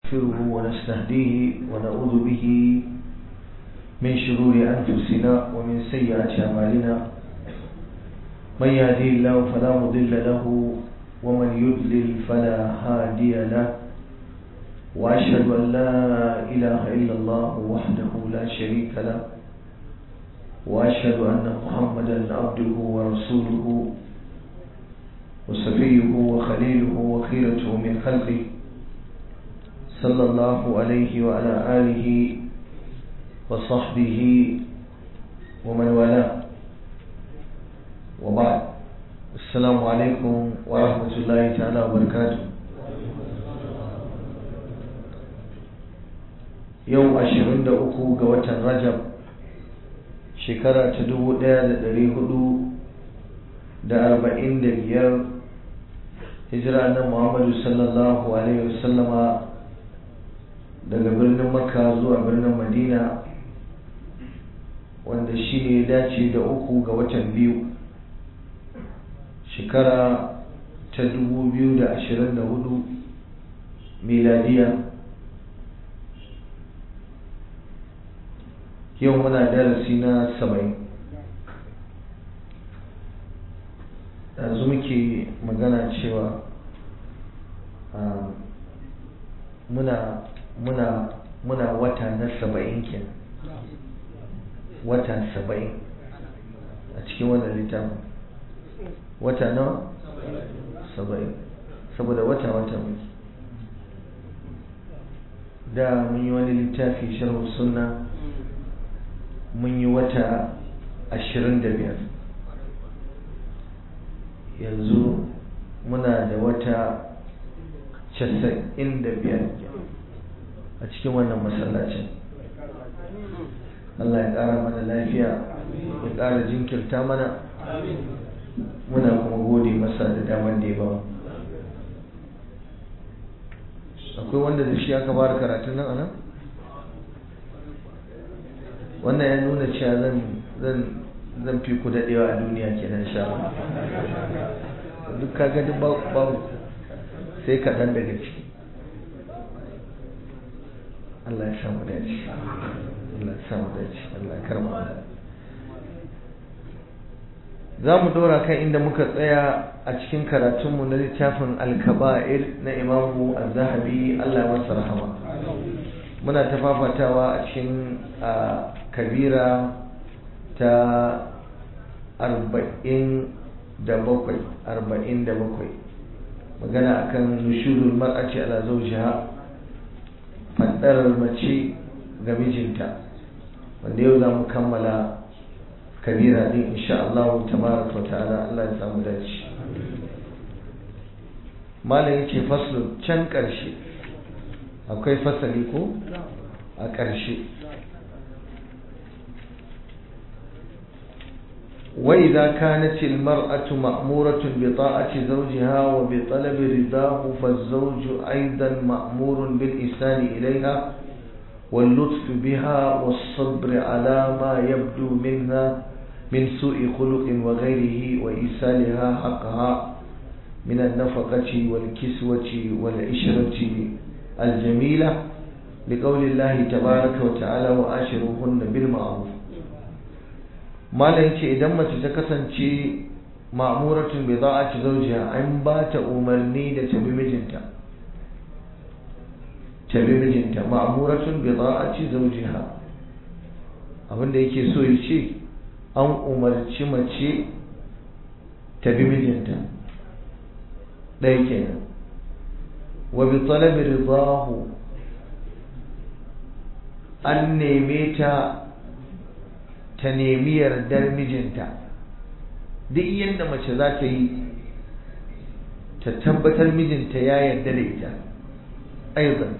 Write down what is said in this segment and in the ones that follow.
نستغفره ونستهديه ونعوذ به من شرور أنفسنا ومن سيئات أعمالنا من يهدي الله فلا مضل له ومن يضلل فلا هادي له وأشهد أن لا إله إلا الله وحده لا شريك له وأشهد أن محمدا عبده ورسوله وصفيه وخليله وخيرته من خلقه صلى الله عليه وعلى آله وصحبه ومن والاه وبعد السلام عليكم ورحمة الله تعالى وبركاته yau ashirin da uku ga watan rajab shekara ta dubu ɗaya da ɗari hudu da arba'in da biyar hijira na muhammadu sallallahu alaihi wasallama daga birnin makka zuwa birnin madina wanda shi ne dace da uku ga watan biyu shekara ta dubu biyu da ashirin da hudu miladiya yau muna darasi na saba'in yanzu muke magana cewa muna muna muna wata na saba'in kenan wata saba'in a cikin wannan littafin wata nawa saba'in saboda wata wata muke da mun yi wani littafi sharhu sunna mun yi wata ashirin da biyar yanzu muna da wata casa'in da biyar a cikin wannan masallacin Allah ya ƙara mana lafiya ya ƙara jinkirta mana muna kuma gode masa da damar da ya ba akwai wanda da shi aka fara karatun nan anan wannan ya nuna cewa zan zan zan fi ku daɗewa a duniya kenan sha duk kaga duk babu sai kaɗan daga ciki Allah ya samu dace Allah ya samu dace Allah ya karma za mu dora kan inda muka tsaya a cikin karatunmu na littafin alkaba'ir na imamu az-zahabi Allah ya masa rahama muna ta fafatawa a cikin kabira ta arba'in da bakwai arba'in da bakwai magana akan nushurul mar'aci ala zawjiha faddarar mace ga mijinta wanda yau za mu kammala kabira din insha Allah tabaraka wa ta'ala Allah ya samu dace malam yace faslu can karshe akwai fasali ko a karshe وإذا كانت المرأة مأمورة بطاعة زوجها وبطلب رضاه فالزوج أيضا مأمور بالإحسان إليها واللطف بها والصبر على ما يبدو منها من سوء خلق وغيره وإيصالها حقها من النفقة والكسوة والعشرة الجميلة لقول الله تبارك وتعالى وآشروهن بالمعروف malam ce idan mace ta kasance ma'muratun bai za a ci zaujiya an ba ta umarni da tabi mijinta tabi mijinta ma'muratun bai za a ci zaujiya abinda yake so ya ce an umarci mace tabi mijinta ɗaya kenan wa bi talabi ridahu an neme ta ta nemi yardar mijinta duk yadda mace za ta yi ta tabbatar mijinta ya yarda da ita aizan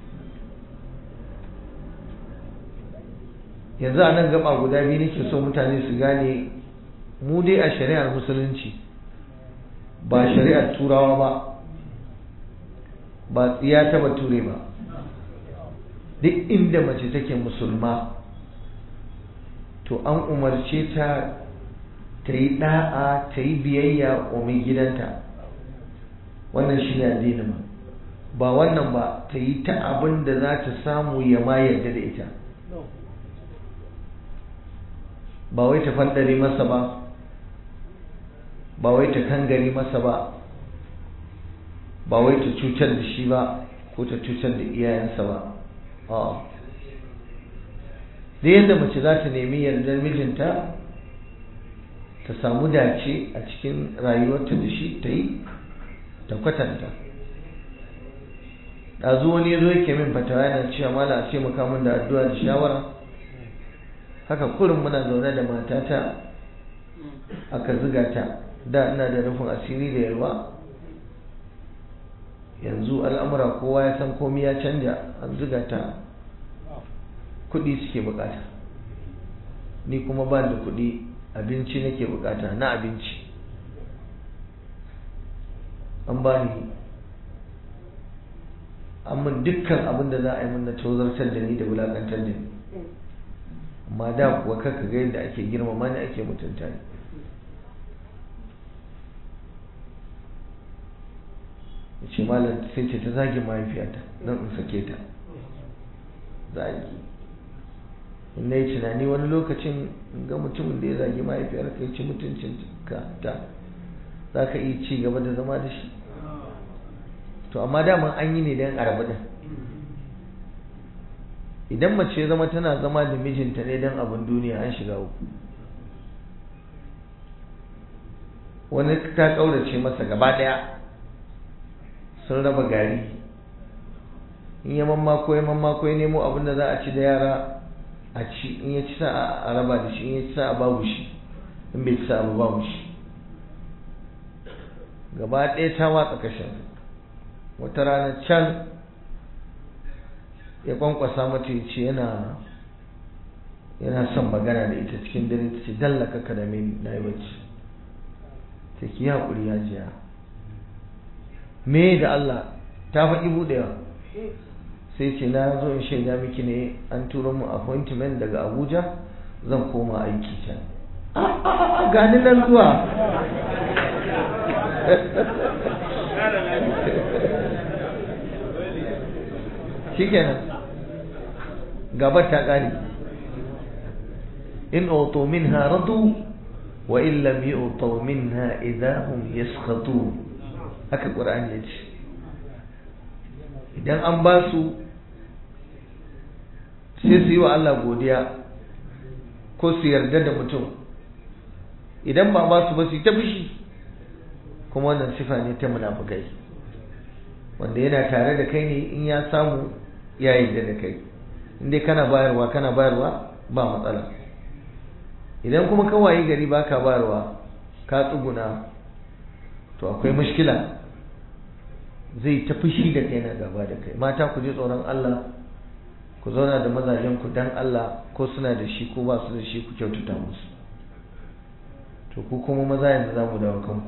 yanzu a nan gaba guda biyu nake so mutane su gane mu dai a shari'ar musulunci ba shari'ar turawa ba ba tsiya ta bature ba duk inda mace take musulma to an umarce ta ta yi ɗa'a ta yi biyayya wa mai gidanta wannan shi ne addinin ba wannan ba ta yi ta abin da za ta samu ya ma yarda da ita ba wai ta fandare masa ba ba wai ta kangare masa ba ba wai ta cutar da shi ba ko ta cutar da iyayensa ba a da yadda mace za ta nemi yardar mijinta ta samu dace a cikin rayuwarta da shi ta yi ta kwatanta ɗazu wani zo yake min fatawa yana cewa mala a ce makamun da addu'a da shawara haka kurin muna zaune da matata aka ziga ta da ina da rufin asiri da yalwa yanzu al'amura kowa ya san komi ya canja an ziga ta kuɗi suke bukata ni kuma ba da kuɗi abinci nake bukata na abinci an ba ni an min dukkan abin da za a yi min na tozartar da ni da wulakantar da ni amma da kuwa kaka ga yadda ake girmama ni ake mutunta ni ce malam sai ce ta zagi mahaifiyata don in sake ta zagi in na yi tunani wani lokacin ga mutumin da ya zagi mahaifiyar ka ci mutuncin ka ta za ka iya ci gaba da zama da shi to amma daman an yi ne don arabu din idan mace zama tana zama da mijinta ne don abin duniya an shiga uku wani ta ƙaurace masa gaba ɗaya sun raba gari in ya mamma ko ya mamma ko ya nemo abin da za a ci da yara a ci in ya ci sa a raba da shi in ya ci sa a babu shi in bai ci sa a babu shi gaba ɗaya ta watsa kashin wata rana can ya kwankwasa mata ya ce yana yana son magana da ita cikin dare ta ce dallaka ka da mai na yi bacci ta ki haƙuri ya jiya me da Allah ta faɗi buɗewa sai ce na zo in shaida miki ne an turo mu appointment daga Abuja zan koma aiki can gani nan zuwa shikenan gabar ta ƙare in auto minha radu wa in lam yu'taw minha idahum yaskhatun haka ƙur'ani ya ce idan an ba su sai su yi wa Allah godiya ko su yarda da mutum idan ba ba su ba su yi ta fushi kuma wannan sifa ne ta munafukai wanda yana tare da kai ne in ya samu ya yarda da kai in dai kana bayarwa kana bayarwa ba matsala idan kuma kawai gari baka bayarwa ka tsuguna to akwai mushkila zai ta fushi da kai na gaba da kai mata ku ji tsoron Allah ku zauna da mazajen ku dan Allah ko suna da shi ko ba su da shi ku kyautata musu to ku kuma maza yanzu za mu dawo kanku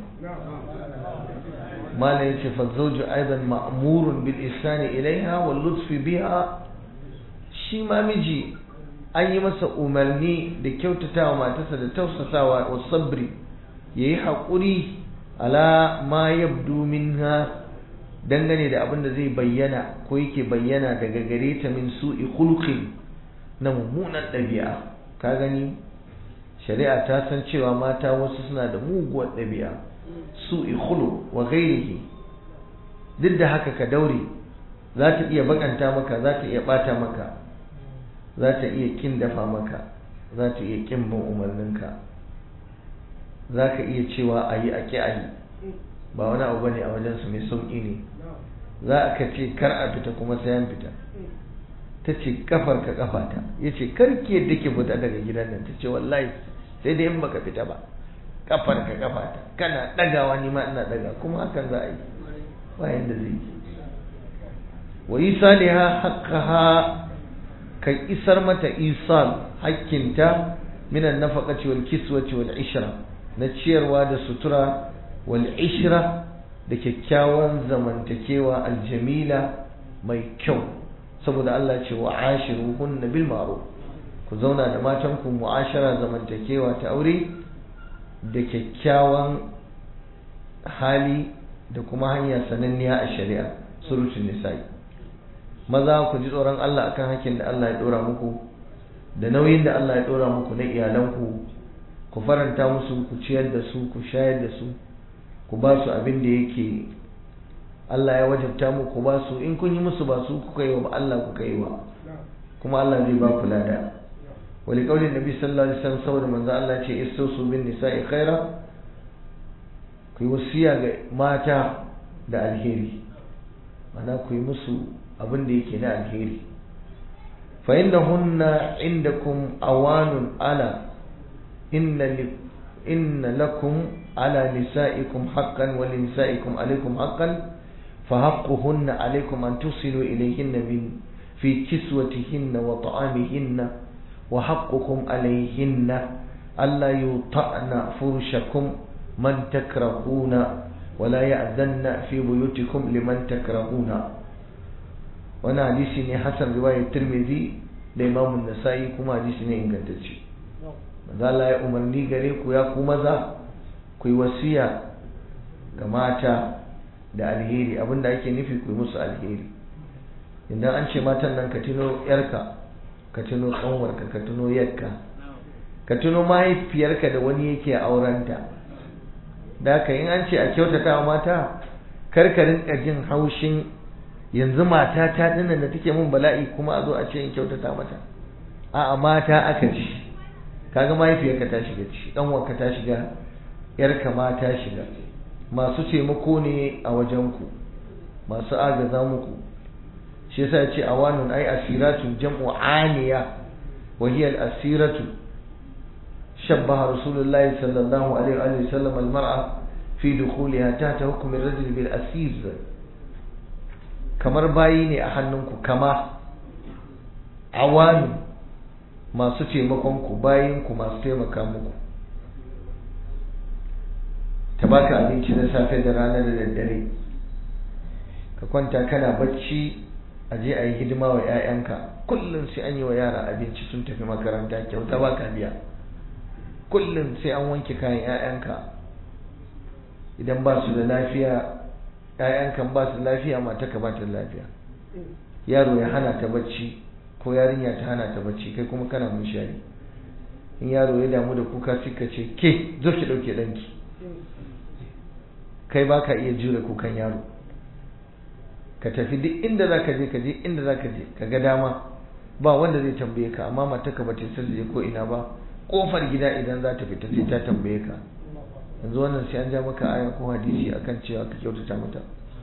malam yace fa zawju aidan ma'murun bil ihsani ilaiha wal lutfi biha shi ma miji an yi masa umarni da kyautatawa matarsa da tausasawa wa sabri yayi haƙuri ala ma yabdu minha dangane da abin da zai bayyana ko yake bayyana daga gare ta min su'i khulqin na mummunan ɗabi'a ka gani shari'a ta san cewa mata wasu suna da muguwar ɗabi'a su'i khulu wa ghairihi duk da haka ka daure za ta iya bakanta maka za ta iya bata maka za ta iya kin dafa maka za ta iya kin bin umarninka za ka iya cewa a yi a ki a yi ba wani abu bane a wajensu mai sauƙi ne za ka ce kar a fita kuma sai an fita ta ce kafar ka kafata ya ce kar ki yadda ke fita daga gidan nan ta ce wallahi sai dai in baka fita ba kafar ka kafata kana ɗagawa ni ma ina ɗaga kuma hakan za a yi bayan da zai yi wa isaliha haqqaha ka isar mata isal hakkinta minan nafaqati wal kiswati wal ishra na ciyarwa da sutura wal ishra da kyakkyawan zamantakewa aljamila mai kyau saboda Allah ce wa ashiruhunna bil ma'ruf ku zauna da matan ku mu'ashara zamantakewa ta aure da kyakkyawan hali da kuma hanya sananniya a shari'a surutun nisa'i maza ku ji tsoron Allah akan hakkin da Allah ya dora muku da nauyin da Allah ya dora muku na iyalanku ku faranta musu ku ciyar da su ku shayar da su ku ba su abin da yake Allah ya wajabta muku ba su in kun yi musu ba su kuka yi wa Allah kuka yi wa kuma Allah zai ba ku lada wali kaulin nabi sallallahu alaihi wasallam saboda manzo Allah ce istausu bin nisa'i khaira ku yi wasiya ga mata da alheri mana ku yi musu abin da yake na alheri fa innahunna indakum awanun ala inna inna lakum ala nisaikum haqqan wa li nisaikum alaykum haqqan fa haqquhunna alaykum an tusilu ilayhinna min fi kiswatihinna wa ta'amihinna wa haqqukum alayhinna alla yuta'na furushakum man takrahuna ولا يأذن في بيوتكم لمن تكرهون وانا حديثي ne hasan riwayar Tirmidhi da Imam An-Nasa'i kuma hadisi ne ingantacce manzo Allah ya umarni gare ku ya ku maza ku yi wasiya ga mata da alheri abinda ake nufi ku yi musu alheri idan an ce matan nan ka tuno yarka ka tuno kanwarka ka tuno yarka ka tuno mahaifiyarka da wani yake aurenta da haka in an ce a kyautata wa mata karkarin jin haushin yanzu mata ta dinnan da take mun bala'i kuma a zo a ce in kyautata mata a'a mata aka ci kaga mahaifiyarka ta shiga ci ɗanwarka ta shiga yarka ma ta shiga masu taimako ne a wajenku masu agaza muku shi yasa ya ce awanun ai asiratu jam'u aniya wa hiya al-asiratu شبه رسول الله صلى الله عليه وآله وسلم المرأة في دخولها تحت حكم الرجل بالأسير kamar bayi ne a hannunku kama awanu masu taimakonku bayinku masu taimaka muku ta baka abinci na safe da rana da daddare ka kwanta kana bacci a je a yi hidima wa 'ya'yanka kullum sai an yi wa yara abinci sun tafi makaranta kyauta baka biya kullum sai an wanke kayan 'ya'yanka idan ba su da lafiya 'ya'yankan ba su da lafiya mata ka ba ta lafiya yaro ya hana ta bacci ko yarinya ta hana ta bacci kai kuma kana munshari in yaro ya damu da kuka sai ka ce ke zo ki dauke danki kai ba ka iya jure kukan yaro ka tafi duk inda za ka je ka je inda za ka je ka ga dama ba wanda zai tambaye ka amma mataka ba ta san da je ko ina ba kofar gida idan za ta fita sai ta tambaye ka yanzu wannan sai an ja maka aya ko hadisi akan cewa ka kyautata mata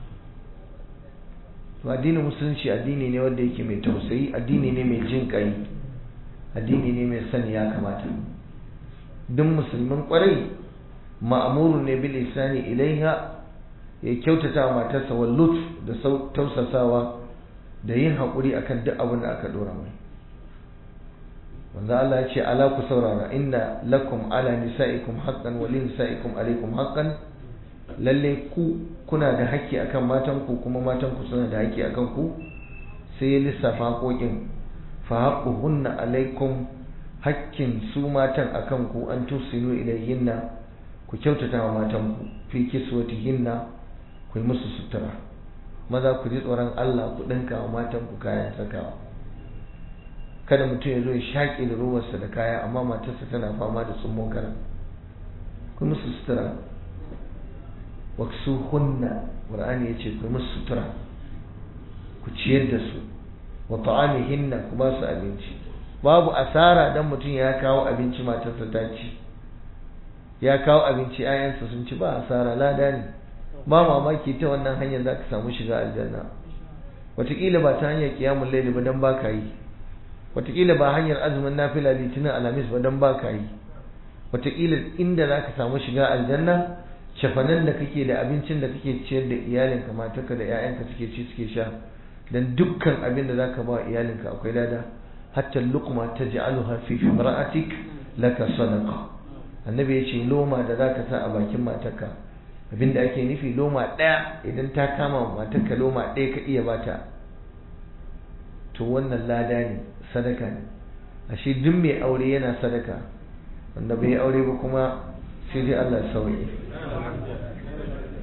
to addinin musulunci addini ne wanda yake mai tausayi addini ne mai jin kai addini ne mai sani ya kamata duk musulmin kwarai ma'amuru ne bil isani ilaiha ya kyautata wa matarsa wal lutf da tausasawa da yin haƙuri akan duk abin da aka dora mai wanda Allah ya ce ala ku saurara inna lakum ala nisaikum haqqan wa lin nisaikum alaikum haqqan lalle ku kuna da haƙƙi akan matan ku kuma matan ku suna da haƙƙi akan ku sai ya lissafa haƙoƙin fa haqquhunna alaikum haƙƙin su matan akan ku an tusinu ilayhinna ku kyautata wa matan ku fi kiswatihinna ku yi musu sutura maza ku ji tsoron Allah ku ɗinka wa matan ku kayan sakawa kada mutum ya zo ya shaƙe da ruwarsa da kaya amma matarsa tana fama da tsummo kara ku musu sutura waksu hunna qur'ani yace ku musu sutura ku ciyar da su wa ta'amihinna ku ba su abinci babu asara dan mutum ya kawo abinci matarsa ta ci ya kawo abinci ayansa sun ci ba asara lada ne ba mamaki ta wannan hanyar za ka samu shiga aljanna wataƙila ba ta hanyar kiyamun laili ba dan ba ka yi wataƙila ba hanyar azumin nafila litinin alhamis ba dan ba ka yi wataƙila inda za ka samu shiga aljanna shafanan da kake da abincin da kake ciyar da iyalinka matarka da 'ya'yanka suke ci suke sha dan dukkan abin da zaka ba iyalinka akwai lada hatta luqma taj'aluha fi imra'atik laka sadaqa annabi ya ce loma da zaka sa a bakin matarka abinda ake nufi loma ɗaya idan ta kama matarka loma ɗaya ka iya bata to wannan lada ne sadaka ne ashe duk mai aure yana sadaka wanda bai aure ba kuma sai dai Allah sauye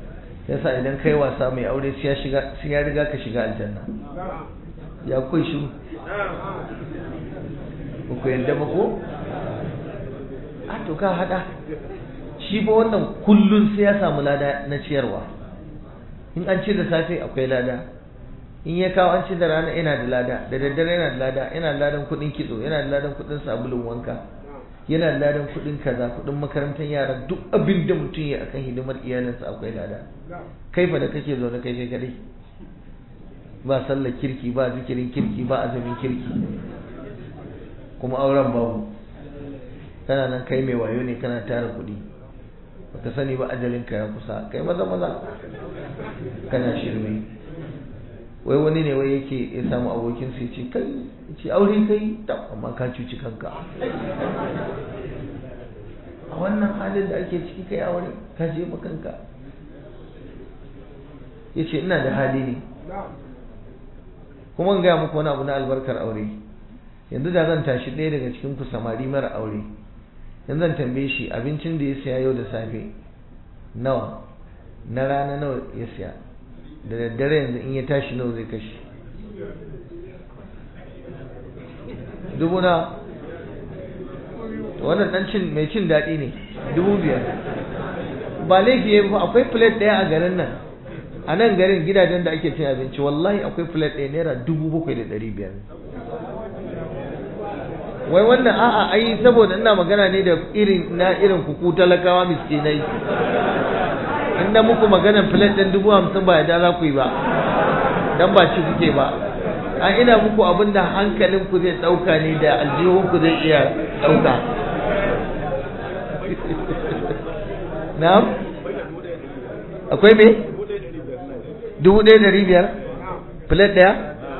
yasa idan kai wasa mai aure sai ya shiga sai ya riga ka shiga aljanna ya kai shi ku yadda ba ko a to ka hada shi ba wannan kullun sai ya samu lada na ciyarwa in an ci da safe akwai lada in ya kawo an ci da rana yana da lada da daddare yana da lada yana da ladan kudin kitso yana da ladan kudin sabulun wanka yana da ladan kudin kaza kudin makarantar yara duk abin da mutum ya akan hidimar iyalinsa akwai lada kai fa da kake zaune kai kai kadai ba sallar kirki ba zikirin kirki ba azumin kirki kuma auren babu kana nan kai mai wayo ne kana tara kuɗi baka sani ba ajalin ka ya kusa kai maza maza kana shirme wai wani ne wai yake ya samu abokin sai ce kai ce aure kai amma ka cuci kanka a wannan halin da ake ciki kai aure ka je kanka ya ce ina da hali ne kuma in gaya muku wani abu na albarkar aure yanzu da zan tashi ɗaya daga cikin ku samari mara aure yanzu zan tambaye shi abincin da ya siya yau da safe nawa na rana nawa ya siya da daddare yanzu in ya tashi nawa zai kashe dubu na wannan dan cin mai cin daɗi ne dubu biyar ba laifi ya ba akwai plate ɗaya a garin nan a nan garin gidajen da ake cin abinci wallahi akwai plate ɗaya naira dubu bakwai da ɗari biyar wai wannan a'a ai saboda ina magana ne da irin na irin kuku talakawa miskinai in na muku maganan plate ɗin dubu hamsin ba yadda za ku yi ba dan ba ci kuke ba a ina muku abin da hankalin ku zai ɗauka ne da aljihun ku zai iya ɗauka na'am akwai me dubu ɗaya ɗari biyar plate ɗaya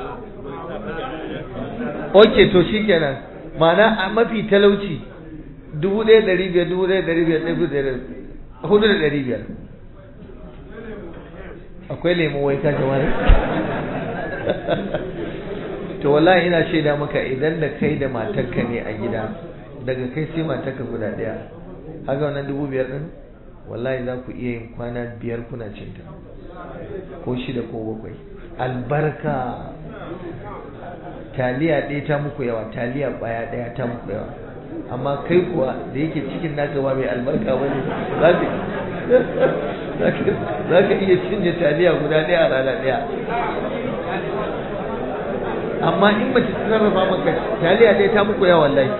ok to shi kenan ma'ana a mafi talauci dubu ɗaya ɗari biyar dubu ɗaya ɗari biyar ɗari biyar hudu da ɗari biyar akwai lemu wai ka jama'a to wallahi ina shaida maka idan da kai da matarka ne a gida daga kai sai matarka guda ɗaya haka wannan dubu biyar ɗin wallahi za ku iya yin kwana biyar kuna cinta ko shida ko bakwai albarka taliya ɗaya ta muku yawa taliya ɓaya ɗaya ta muku yawa amma kai kuwa da yake cikin naka ba mai albarka ba ne za ka iya cinye taliya guda ɗaya a rana ɗaya amma in mace ta sarrafa maka taliya ɗaya ta muku yawa wallahi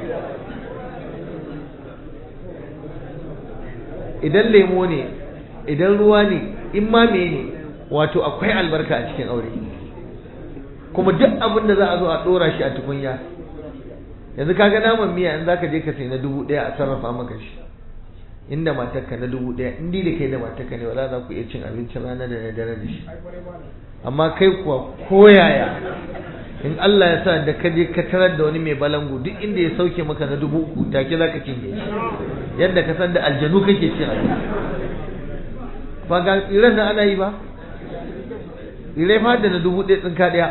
idan lemo ne idan ruwa ne in ma me ne wato akwai albarka a cikin aure kuma duk abin da za a zo a dora shi a tukunya yanzu kaga naman miya in zaka je ka sai na dubu ɗaya a sarrafa maka shi inda matarka na dubu ɗaya in da kai da matarka ne wala za ku iya cin abincin rana da dare da shi amma kai kuwa koyaya in Allah ya sa da ka je ka tarar da wani mai balangu duk inda ya sauke maka na dubu uku take za ka cinye shi yadda ka san da aljanu kake cin abinci ba ga tsiran nan ana yi ba tsirai fa da na dubu ɗaya tsinka ɗaya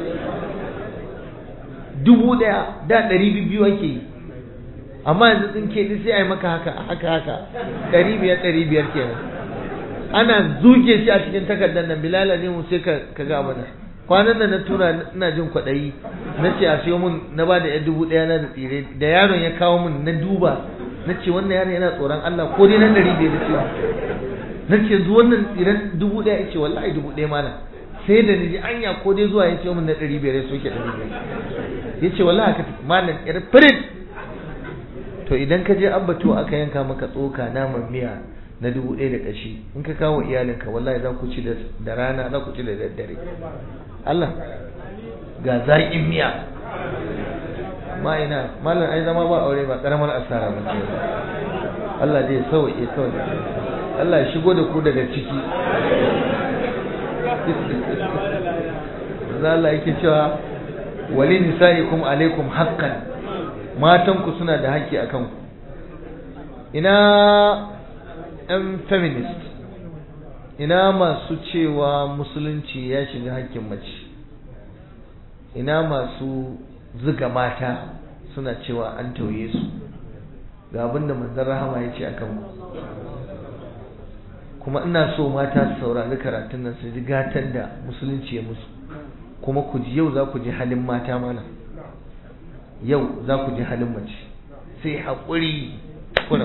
dubu ɗaya da ɗari biyu ake yi amma yanzu tsinke ɗin sai a yi maka haka haka haka ɗari biyar ɗari biyar kenan ana zuke shi a cikin takardar nan bilala ne mu sai ka ga mana kwanan nan na tura ina jin kwaɗayi na ce a siyo mun na ba da yan dubu ɗaya na da tsire da yaron ya kawo mun na duba na ce wannan yaron yana tsoron Allah ko dai na ɗari biyar da ce na ce zu wannan tsiren dubu ɗaya ya ce wallahi dubu ɗaya mana sai da ni anya ko dai zuwa ya ce mun na ɗari biyar ya soke ɗari biyar ya ce wallahi haka malam yar firit to idan ka je ambato aka yanka maka tsoka naman miya na dubu ɗaya da ƙashi in ka kawo iyalinka wallahi za ku ci da rana za ku ci da daddare Allah ga zaƙin miya ma ina malam ai zama ba aure ba karamar asara ba ce Allah zai sauke kawai Allah ya shigo da ku daga ciki Allah yake cewa wali nisa'ikum alaikum haqqan matanku suna da haƙƙi akan ku ina ɗan feminist ina masu cewa musulunci ya shiga hakkin mace ina masu zuga mata suna cewa an tauye su ga abin da manzon rahama ya ce akan ku kuma ina so mata su saurari karatun nan su ji gatan da musulunci ya musu kuma ku ji yau za ku ji halin mata mana yau za ku ji halin mace sai haƙuri kuna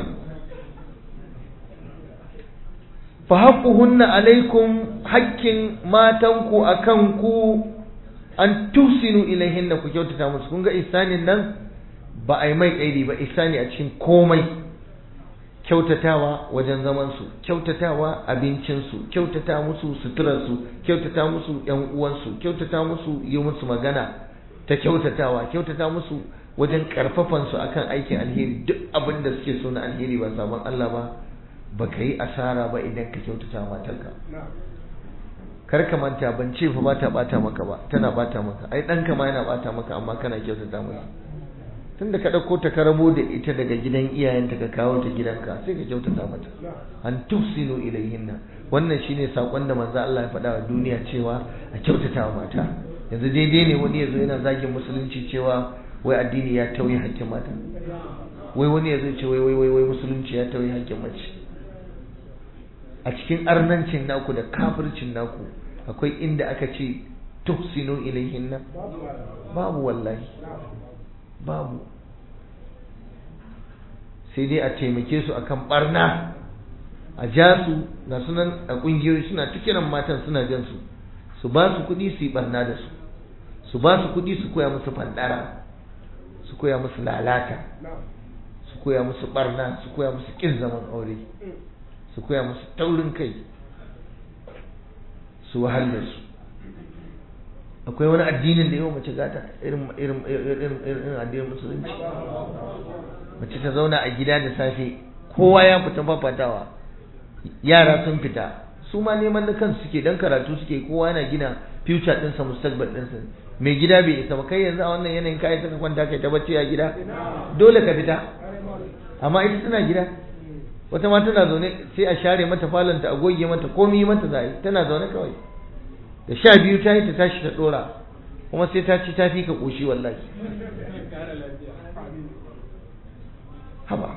fa haqquhunna alaikum haƙƙin matanku akan ku an tusinu ilaihinna ku kyautata musu kun ga ihsanin nan ba a yi mai kaidi ba ihsani a cikin komai kyautatawa wajen zaman su kyautatawa abincin su kyautata musu suturar su kyautata musu yan uwansu kyautata musu yi musu magana ta kyautatawa kyautata musu wajen karfafan su akan aikin alheri duk abin da suke so na alheri ba sabon Allah ba baka yi asara ba idan ka kyautata matarka kar ka manta ban ce fa bata bata maka ba tana bata maka ai ɗanka ma yana bata maka amma kana kyautata masa tunda ka ɗauko ta karabo da ita daga gidan iyayenta ka kawo ta gidanka sai ka kyautata mata an tufsinu ilayhinna wannan shine sakon da manzo Allah ya faɗa wa duniya cewa a kyautata wa mata yanzu daidai ne wani yazo yana zagin musulunci cewa wai addini ya tauye hakkin mata wai wani yazo ce wai wai wai musulunci ya tauye hakkin mace a cikin arnancin naku da kafircin naku akwai inda aka ce tuhsinu ilayhinna babu wallahi babu sai dai a taimake su akan barna a ja su na sunan a kungiyoyi suna ta kiran matan suna jan su su ba su kuɗi su yi barna da su su ba su kuɗi su koya musu fandara su koya musu lalata su koya musu barna su koya musu kin zaman aure su koya musu taurin kai su wahalar su akwai wani addinin da yau mace gata irin irin irin irin addinin musulunci mace ta zauna a gida da safe kowa ya fita fafatawa yara sun fita su ma neman na kansu suke dan karatu suke kowa yana gina future ɗinsa mustaqbal ɗinsa mai gida bai isa ba kai yanzu a wannan yanayin kayan saka kwanta kai ta bacci a gida dole ka fita amma ita tana gida wata ma tana zaune sai a share mata falonta a goge mata komi mata za tana zaune kawai da sha biyu ta yi ta tashi ta dora kuma sai ta ci ta fi ka koshi wallahi haba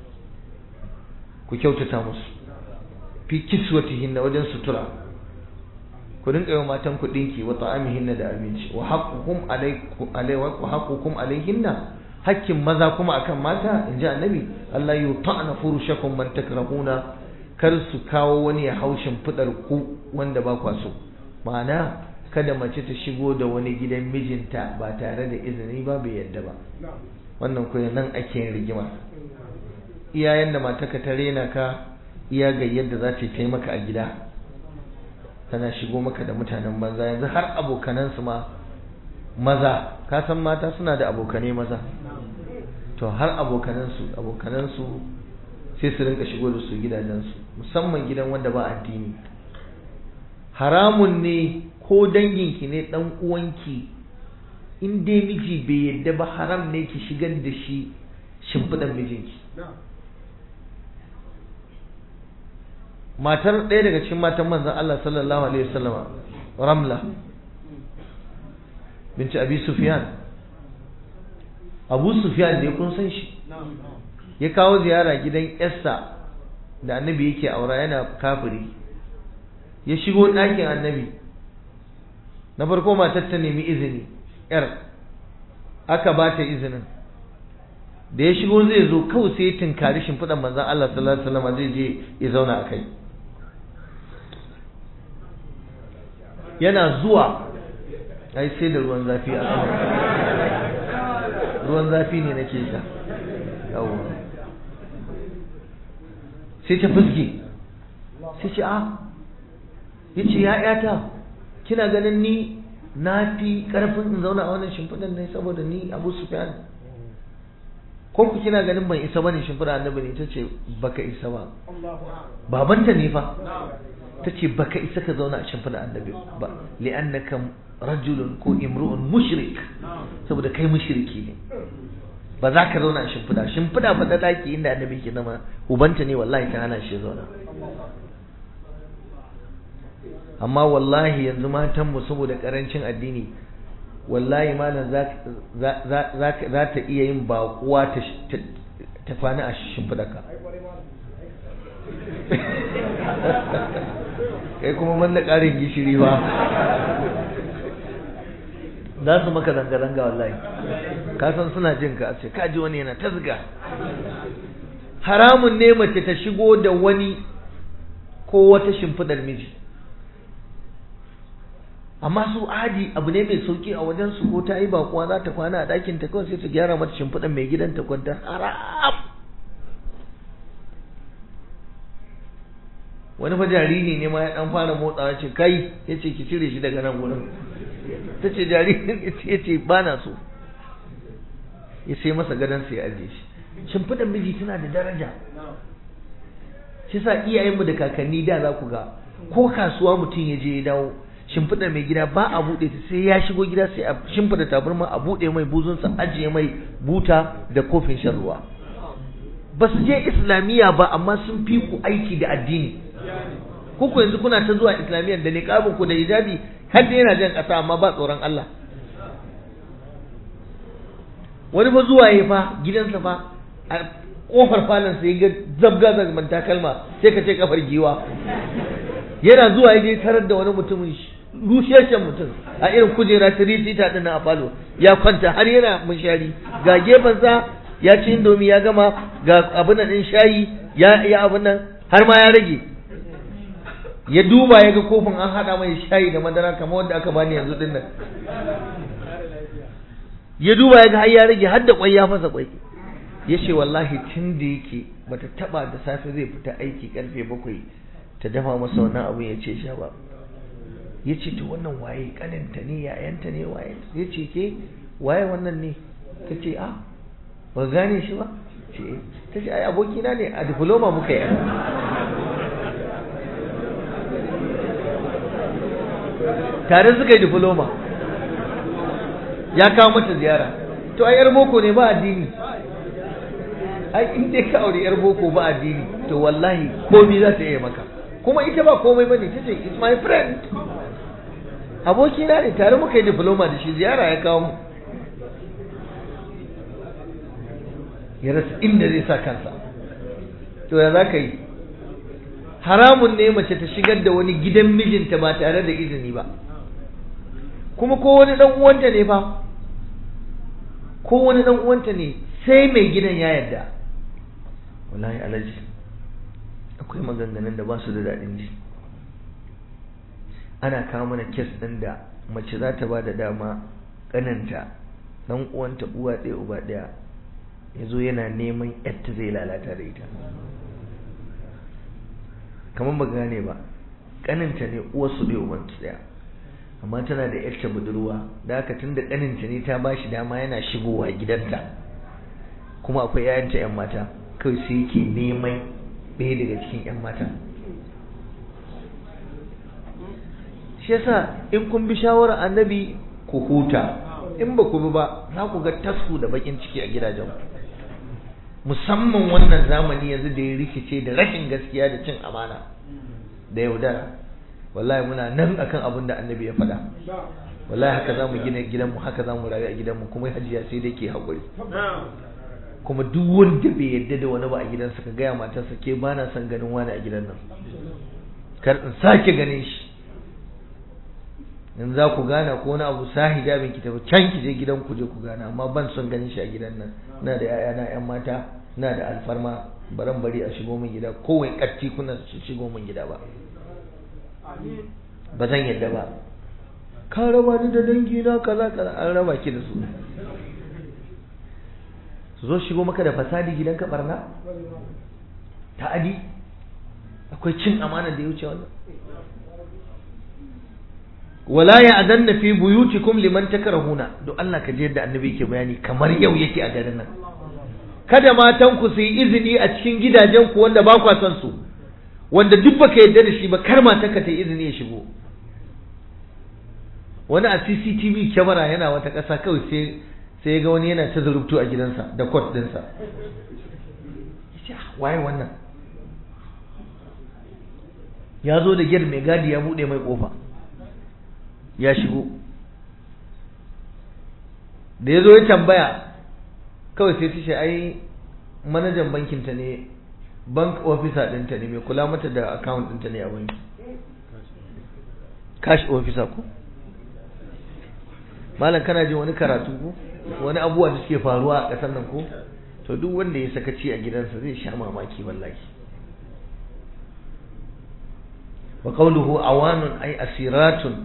ku kyautata musu fi kiswatihinna wajen sutura ku rinka yi matan ku dinki wa ta'amihinna da abinci wa haqqukum alaykum alayhi wa haqqukum alayhinna hakkin maza kuma akan mata in ji annabi Allah yi ta'ana furushakum man takrahuna kar su kawo wani ya haushin fidar ku wanda ba kwa so ma'ana kada mace ta shigo da wani gidan mijinta ba tare da izini ba bai yadda ba wannan kuwa nan ake yin rigima iyayen da mataka ta rena ka iya ga yadda za ta yi maka a gida tana shigo maka da mutanen banza yanzu har abokanansu ma maza ka san mata suna da abokane maza to har abokanansu abokanansu sai su rinka shigo da su gidajensu musamman gidan wanda ba addini haramun ne ko danginki ne dan uwanki in dai miji bai yadda ba haram ne ki shigar da shi shimfiɗan mijinki matar ɗaya daga cikin matan manzon Allah sallallahu alaihi wasallama ramla binci abi sufyan abu sufyan da ya kun san shi ya kawo ziyara gidan yarsa da annabi yake aura yana kafiri ya shigo ɗakin annabi na farko matar ta nemi izini yar aka ba ta izinin da ya shigo zai zo kawai sai ya tunkari shimfiɗan manzan Allah sallallahu alaihi wasallam zai je ya zauna a kai yana zuwa ai sai da ruwan zafi a sama ruwan zafi ne nake sha yawo sai ta fuske sai ce a ya ce ya yata kina ganin ni na fi karfin in zauna a wannan shimfiɗan ne saboda ni abu sufyan ko ku kina ganin ban isa bane shimfiɗa annabi ne ta ce baka isa ba babanta ne fa ta ce baka isa ka zauna a shimfiɗa annabi ba li'annaka rajulun ko imru'un mushrik saboda kai mushriki ne ba za ka zauna a shimfiɗa shimfiɗa fa da ɗaki inda annabi ke nama ubanta ne wallahi ta hana shi zauna amma wallahi yanzu matanmu saboda ƙarancin addini wallahi malam za ta iya yin baƙuwa ta kwana a shimfiɗa ka kai kuma man da ƙarin gishiri ba za su maka zanga-zanga wallahi ka san suna jin ka a ce kaji wani yana tasga haramun ne mace ta shigo da wani ko wata shimfidar miji amma su adi abu ne mai sauki a wajen su ko ta yi bakuwa za ta kwana a ɗakin ta kawai sai ta gyara mata shimfiɗar mai gidan ta kwanta haram wani fa jariri ne ma ya dan fara motsawa ce kai ya ce ki cire shi daga nan gurin ta ce jaririn ya ce ba na so ya sai masa gadon sai ya ajiye shi shimfiɗar miji tana da daraja shi sa iyayenmu da kakanni da za ku ga ko kasuwa mutum ya je ya dawo shimfiɗar mai gida ba a buɗe ta sai ya shigo gida sai a shimfiɗa tabarma a buɗe mai buzunsa ajiye mai buta da kofin shan ruwa ba su je islamiyya ba amma sun fi ku aiki da addini kuku yanzu kuna ta zuwa islamiyyar da niqabin ku da hijabi har da yana jan ƙasa amma ba tsoron Allah wani fa zuwa ya fa gidansa fa a kofar falon sai ga zabga zabgan takalma sai ka ce kafar giwa yana zuwa ya je tarar da wani mutumin rusheshen mutum a irin kujera tiritita din a falo ya kwanta har yana munshari ga gefensa ya ci indomi ya gama ga abin nan din shayi ya ya abin nan har ma ya rage ya duba ya ga kofin an hada mai shayi da madara kamar wanda aka bani yanzu din nan ya duba ya ga har ya rage har da kwai ya fasa kwai ya ce wallahi tun da yake bata taba da safe zai fita aiki karfe bakwai ta dafa masa wannan abin ya ce sha ba ya ce to wannan waye kaninta ne yayanta ne waye ya ce ke waye wannan ne ta ce a ba gane shi ba ce ta ce ai abokina ne a diploma muka yi tare suka yi diploma ya kawo mata ziyara to ai yar boko ne ba addini ai in dai ka aure yar boko ba addini to wallahi komai za ta iya maka kuma ita ba komai bane ta ce it's my friend abokina ne tare muka yi diploma da shi ziyara ya kawo mu ya rasa inda zai sa kansa to ya za ka yi haramun ne mace ta shigar da wani gidan mijinta ba tare da izini ba kuma ko wani dan uwanta ne fa ko wani dan uwanta ne sai mai gidan ya yarda wallahi alaji akwai maganganun da ba su da daɗin ji ana kawo mana kes ɗin da mace za ta ba da dama ƙananta ɗan uwanta uwa ɗaya uba ɗaya ya zo yana neman yadda zai lalata da ita kamar ba gane ba ƙaninta ne uwarsu ɗaya ubansu ɗaya amma tana da yarta budurwa da haka tun da ƙaninta ne ta ba shi dama yana shigowa gidanta kuma akwai 'ya'yanta 'yan mata kawai sai yake neman ɗaya daga cikin 'yan mata shi yasa in kun bi shawarar annabi ku huta in ba ku bi ba za ku ga tasku da bakin ciki a gidajen musamman wannan zamani yanzu da ya rikice da rashin gaskiya da cin amana da yaudara wallahi muna nan akan abin da annabi ya faɗa wallahi haka za mu gina gidanmu haka za mu rayu a gidanmu kuma hajiya sai dai ke haƙuri kuma duk wanda bai yadda da wani ba a gidansa ka gaya matarsa ke ba na son ganin wani a gidan nan kar in sake ganin shi in za ku gana ko wani abu sa hijabin ki tafi can ki je gidan ku je ku gana amma ban son ganin shi a gidan nan ina da yaya yan mata ina da alfarma baran bari a shigo min gida kowai katti kuna shigo min gida ba ba zan yadda ba ka raba ni da dangi na kaza kaza an raba ki da su su zo shigo maka da fasadi gidan ka barna ta'adi akwai cin amana da ya wuce wannan wala ya'danna fi buyutikum liman takrahuna don Allah ka je yadda annabi yake bayani kamar yau yake a garin nan kada matan ku su yi izini a cikin gidajen ku wanda ba kwa son su wanda duk baka yadda da shi ba kar matan ka ta yi izini ya shigo wani a CCTV kyamara yana wata ƙasa kawai sai sai ga wani yana ta zurubtu a gidansa da kwat ɗinsa waye wannan ya zo da gyar mai gadi ya buɗe mai ƙofa ya shigo da ya zo ya tambaya kawai sai ta ce ai manajan bankinta ne bank officer ɗinta ne mai kula mata da account ɗinta ne a banki cash officer ko malam kana jin wani karatu ko wani abubuwa da suke faruwa a ƙasar nan ko to duk wanda ya sakaci a gidansa zai sha mamaki wallahi wa qawluhu awanun ay asiratun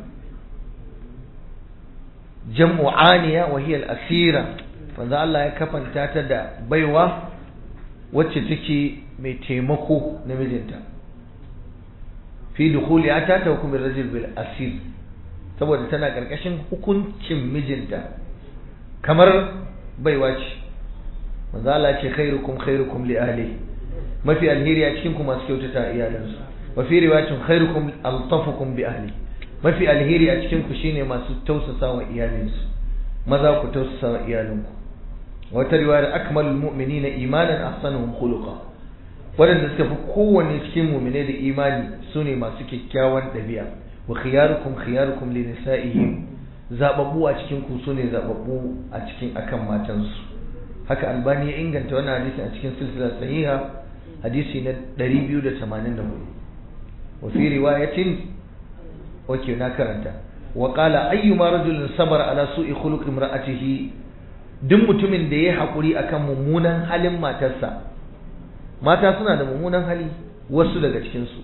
jam'u aniya wa hiya al-asira manzo Allah ya kafanta ta da baiwa wacce take mai taimako na mijinta fi dukhuli ata ta hukumin rajul bil asir saboda tana karkashin hukuncin mijinta kamar baiwa ce manzo Allah ce khairukum khairukum li ahli mafi alheri a cikin ku masu kyautata iyalansu wa fi riwayatin khairukum altafukum bi ahli mafi alheri a cikin ku shine masu tausasa wa iyalinsu maza ku tausasa wa iyalinku wata riwayar akmalul mu'minina imanan ahsanuhum khuluqa wadanda suka fi kowanne cikin mu'mine da imani sune masu kyakkyawan ɗabi'a wa khiyarukum khiyarukum li nisa'ihim zababbu a cikin ku sune zababbu a cikin akan matansu haka albani ya inganta wannan hadisi a cikin silsilar sahiha hadisi na 284 wa fi riwayatin wace na karanta wa qala ayyuma rajulin sabara ala su'i khuluq imra'atihi duk mutumin da ya haƙuri akan mummunan halin matarsa mata suna da mummunan hali wasu daga cikinsu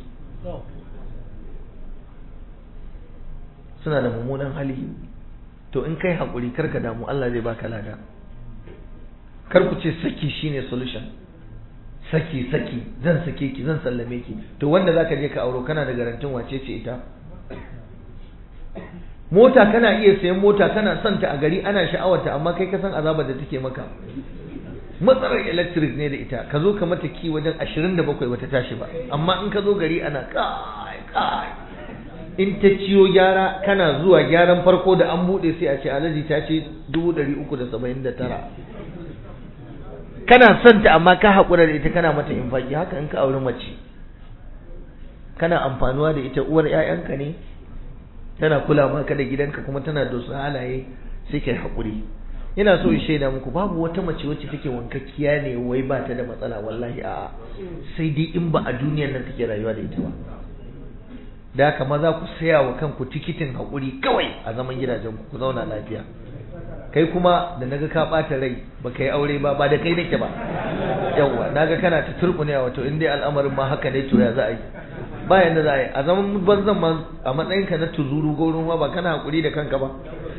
suna da mummunan hali to in kai haƙuri karka damu Allah zai baka lada kar ku ce saki shine solution saki saki zan sake ki zan sallame ki to wanda zaka je ka auro kana da garantin wace ce ita mota kana iya sayan mota kana son ta a gari ana sha'awarta amma kai ka san azabar da take maka matsalar electric ne da ita ka zo ka mata ki wajen 27 bata tashi ba amma in ka zo gari ana kai kai in ta ciyo gyara kana zuwa gyaran farko da an bude sai a ce alaji ta ce 379 kana son ta amma ka haƙura da ita kana mata infaki haka in ka auri mace kana amfanuwa da ita uwar 'ya'yanka ne tana kula maka da gidanka kuma tana da wasu halaye sai kai haƙuri ina so in shaida muku babu wata mace wacce take wankakkiya ne wai ba ta da matsala wallahi a'a sai dai in ba a duniyar nan take rayuwa da ita ba da haka maza ku saya wa kanku tikitin haƙuri kawai a zaman gidajen ku zauna lafiya kai kuma da naga ka ɓata rai ba kai aure ba ba da kai nake ba yawwa naga kana ta turɓune wato in dai al'amarin ma haka ne to ya za a yi ba yanda za a yi a zaman banzan ma a matsayinka na tuzuru gaurin ba kana haƙuri da kanka ba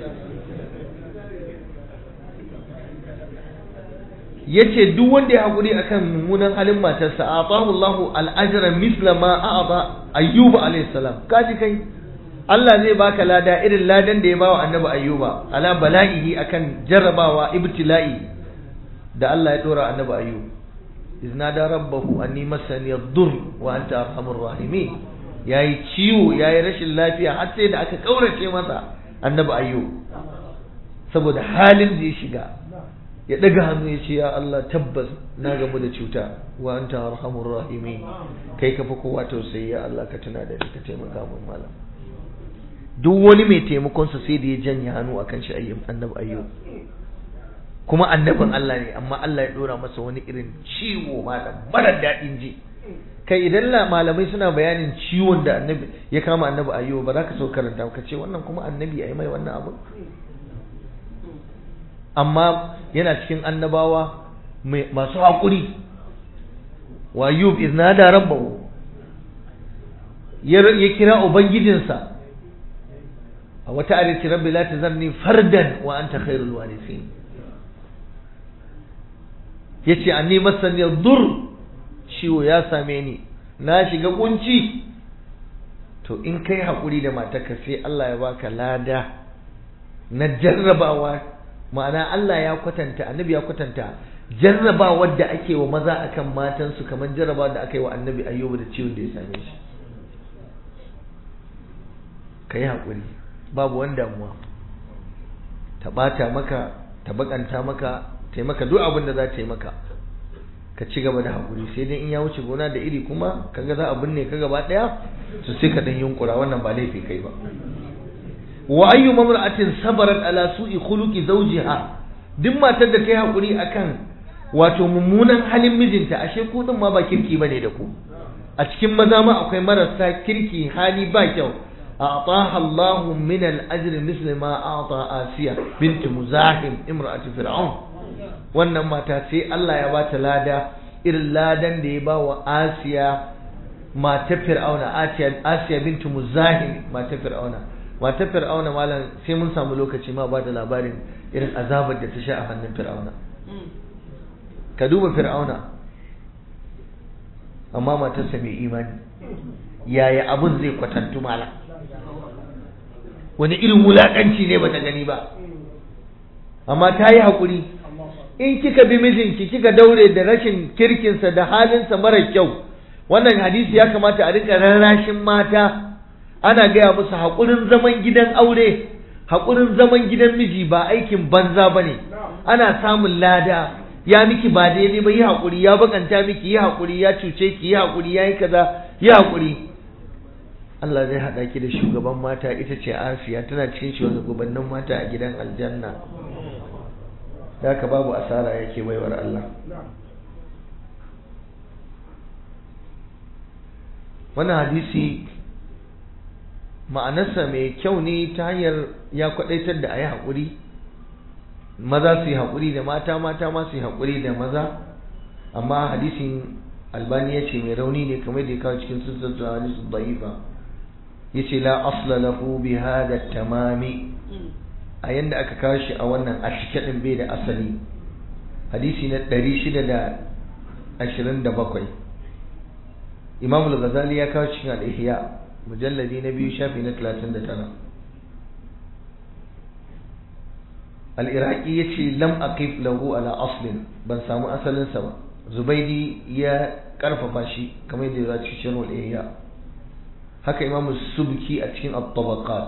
yace duk wanda ya haƙuri akan mummunan halin matarsa atahu Allahu al-ajra misla ma a'ata ayyuba alayhi salam kaji kai Allah zai baka lada irin ladan da ya bawa annabi ayyuba ala bala'ihi akan jarrabawa ibtila'i da Allah ya dora annabi ayyub iznada rabbahu anni masani ad-dur wa anta arhamur rahimin yayi ciwo yayi rashin lafiya har sai da aka kaurace masa annabi ayyub saboda halin da ya shiga ya daga hannu ya ce ya Allah tabbas na gamu da cuta wa anta arhamur rahimin kai ka fi kowa tausayi ya Allah ka tuna da ni ka taimaka min malam duk wani mai taimakon sa sai da ya janye hannu akan shi ayyub annabi ayyub kuma annabin Allah ne amma Allah ya dora masa wani irin ciwo malam mara daɗin ji kai idan malamai suna bayanin ciwon da annabi ya kama annabi ayyub ba za ka so karanta ka ce wannan kuma annabi ya yi mai wannan abu amma yana cikin annabawa masu haƙuri wa yub iznada rabbahu ya kira ubangijinsa a wata ayati rabbi la tazarni fardan wa anta khairul warithin yace anni masani dur ciwo ya same ni na shiga kunci to in kai haƙuri da matarka sai Allah ya baka lada na jarrabawa ma'ana Allah ya kwatanta annabi ya kwatanta jarrabawar da ake wa maza akan matansu kamar jarrabawar da aka yi wa annabi ayyuba da ciwon da ya same shi ka yi haƙuri babu wani damuwa ta ɓata maka ta baƙanta maka ta yi maka duk abin da za ta yi maka ka ci gaba da haƙuri sai dai in ya wuce gona da iri kuma kaga za a binne ka gaba ɗaya to sai ka dan yunkura wannan ba laifi kai ba wa ayyu mamra'atin sabarat ala su'i khuluqi zawjiha duk matar da ta yi haƙuri akan wato mummunan halin mijinta ashe ku din ma ba kirki bane da ku a cikin maza ma akwai marasa kirki hali ba kyau أعطاها الله من الأجر مثل ما أعطى آسيا بنت مزاحم امرأة فرعون wannan mata sai Allah ya bata lada irin ladan da ya ba wa Asiya mata Fir'auna Asiya Asiya bintu Muzahim mata Fir'auna mata Fir'auna malam sai mun samu lokaci ma ba da labarin irin azabar da ta sha a hannun Fir'auna ka duba Fir'auna amma matarsa mai imani yaya abun zai kwatantu malam wani irin wulaƙanci ne bata gani ba amma ta yi haƙuri in kika bi mijinki kika daure da rashin kirkinsa da halinsa mara kyau wannan hadisi ya kamata a rika rarrashin mata ana gaya musu haƙurin zaman gidan aure haƙurin zaman gidan miji ba aikin banza ba ne ana samun lada ya miki ba daidai ba yi haƙuri ya bakanta miki yi haƙuri ya cuce ki yi haƙuri ya yi kaza yi haƙuri Allah zai haɗa ki da shugaban mata ita ce Asiya tana cikin shugabannin mata a gidan aljanna da haka babu asara yake baiwar Allah wannan hadisi ma'anarsa mai kyau ne ta hanyar ya kwadaitar da a yi haƙuri maza su yi haƙuri da mata mata ma su yi haƙuri da maza amma hadisin albani ya ce mai rauni ne kamar da ya kawo cikin sassan hadisun da'ifa yace la asla lahu bi hada tamami a yanda aka kawo shi a wannan a cike din bai da asali hadisi na 627 Imam al-Ghazali ya kawo cikin al-Ihya mujalladi na biyu shafi na 39 al-Iraqi yace lam aqif lahu ala aslin ban samu asalin sa ba Zubaidi ya karfafa shi kamar yadda ya ci cikin al-Ihya haka imamu subki a cikin at-tabaqat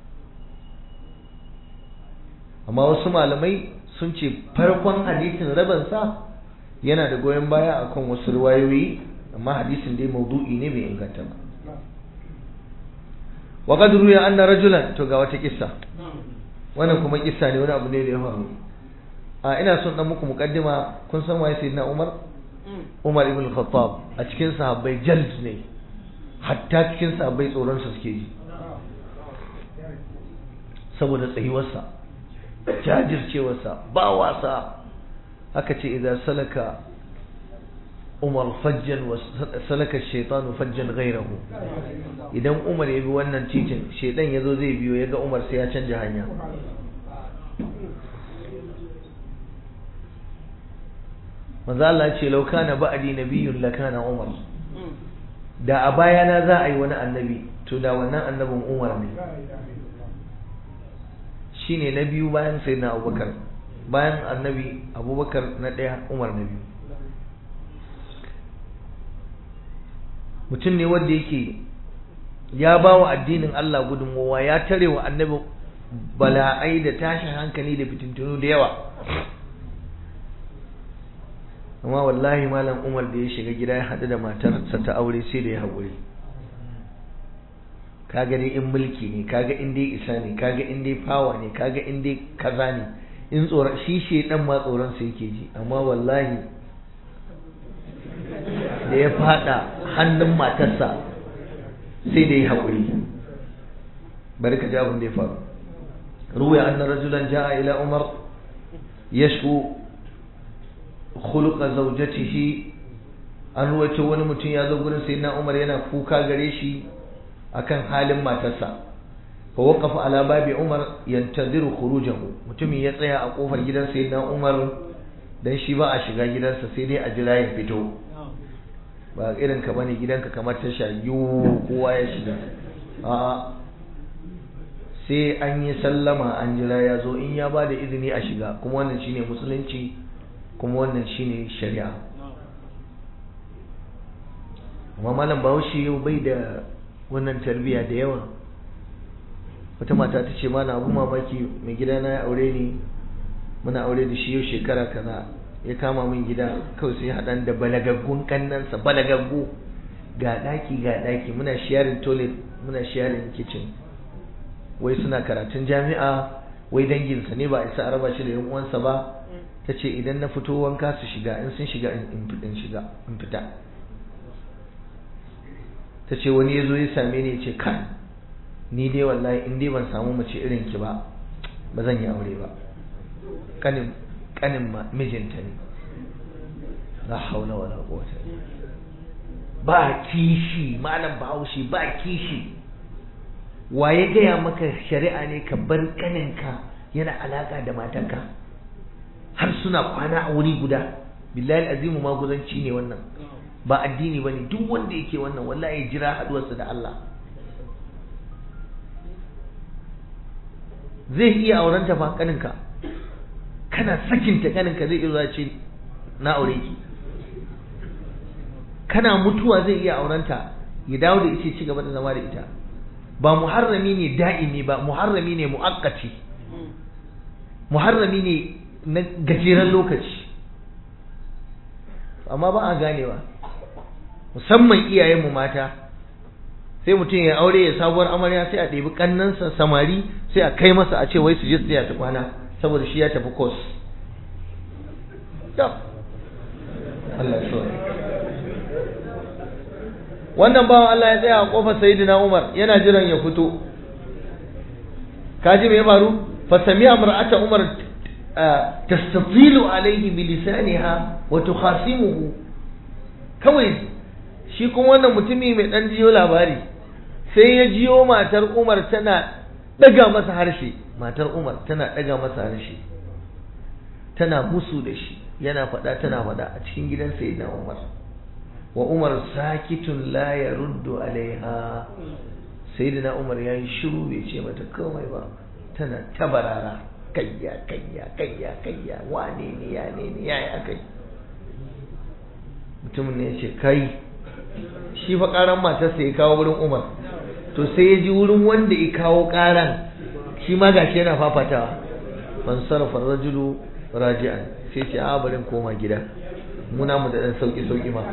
amma wasu malamai sun ce farkon hadisin rabansa yana da goyon baya akan wasu riwayoyi amma hadisin dai maudu'i ne bai inganta ba wa qad ruya anna rajulan to ga wata kissa wannan kuma kissa ne wani abu ne da ya faru a ina son dan muku mukaddima kun san waye sayyidina Umar Umar ibn Khattab a cikin sahabbai jald ne hatta cikin sahabbai tsoron sa suke ji saboda tsayuwarsa jajircewarsa ba wasa aka ce idan salaka umar fajjan wa salaka shaitanu fajjan gairahu idan umar ya bi wannan titin shaitan ya zo zai biyo ya ga umar sai ya canja hanya manzo Allah ce law kana ba'di nabiyyun lakana umar da a bayana za a yi wani annabi to da wannan annabin umar ne shine na biyu bayan sayyidina abubakar bayan annabi abubakar na ɗaya umar na biyu mutum ne wanda yake ya ba wa addinin Allah gudunmowa ya tare wa annabi bala'ai da tashin hankali da fitintunu da yawa amma wallahi malam umar da ya shiga gida ya haɗu da matarsa ta aure sai da ya haƙuri kaga dai in mulki ne kaga in dai isa ne kaga in dai fawa ne kaga in dai kaza ne in tsoron shi shedan ma tsoron sa yake ji amma wallahi da ya fada hannun matarsa sai da ya haƙuri bari ka ji abin da ya faru ruwa anna rajulan ja'a ila umar yashku khuluqa zawjatihi an ruwaito wani mutum ya zo gurin sayyidina umar yana kuka gare shi akan halin matarsa fa waqafa ala babi umar yantadiru khurujahu mutumin ya tsaya a kofar gidan sayyidina umar dan shi ba a shiga gidansa sai dai a jira ya fito ba irin ka bane gidanka kamar ta shayu kowa ya shiga a'a sai an yi sallama an jira ya zo in ya bada izini a shiga kuma wannan shine musulunci kuma wannan shine shari'a amma malam bahaushe yau bai da wannan tarbiya da yawa wata mata ta ce mana abu mamaki mai gida na ya aure ni muna aure da shi yau shekara kaza ya kama min gida kawai sai haɗan da balagaggun kannansa balagaggu ga ɗaki ga ɗaki muna sharing toilet muna sharing kitchen wai suna karatun jami'a wai danginsa ne ba a isa a raba shi da yan uwansa ba ta ce idan na fito wanka su shiga in sun shiga in shiga in fita ta ce wani ya zo ya same ni ya ce kan ni dai wallahi in dai ban samu mace irin ki ba ba zan yi aure ba kanin kanin mijinta ne la haula wala quwwata ba kishi malam bahaushe ba kishi waye gaya maka shari'a ne ka bar kaninka yana alaka da matanka har suna kwana a wuri guda billahi azimu maguzanci ne wannan ba addini bane duk wanda yake wannan wallahi jira haduwarsa da Allah zai iya aurenta fa kaninka kana sakinta kaninka zai iya ce na aure ki kana mutuwa zai iya aurenta ya dawo da ita ci gaba da zama da ita ba muharrami ne da'imi ba muharrami ne mu'akkati muharrami ne na gajeren lokaci amma ba a ganewa musamman iyayenmu mata sai mutum ya aure ya sabuwar amarya sai a ɗebi ƙannansa samari sai a kai masa a ce wai su je su ta kwana saboda shi ya tafi kos Allah wannan bawan Allah ya tsaya a kofar sayyidina Umar yana jiran ya fito kaji me ya faru fa sami'a mar'ata Umar tastatilu alayhi bi lisaniha wa tukhasimuhu kawai shi kuma wannan mutumi mai dan jiyo labari sai ya jiyo matar Umar tana daga masa harshe matar Umar tana daga masa harshe tana musu da shi yana faɗa tana faɗa a cikin gidan sayyidina Umar wa Umar sakitun la yaruddu alaiha sayyidina Umar yayi shiru bai ce mata komai ba tana tabarara kayya kayya kayya kayya wane ne ya ne ne yayi akai mutumin ne ya ce kai shi fa karan matarsa ya kawo wurin Umar to sai ya ji wurin wanda ya kawo karan shi ma gashi yana fafatawa man sarrafa rajulu raji'an sai ce a barin koma gida muna mu da dan sauki sauki ma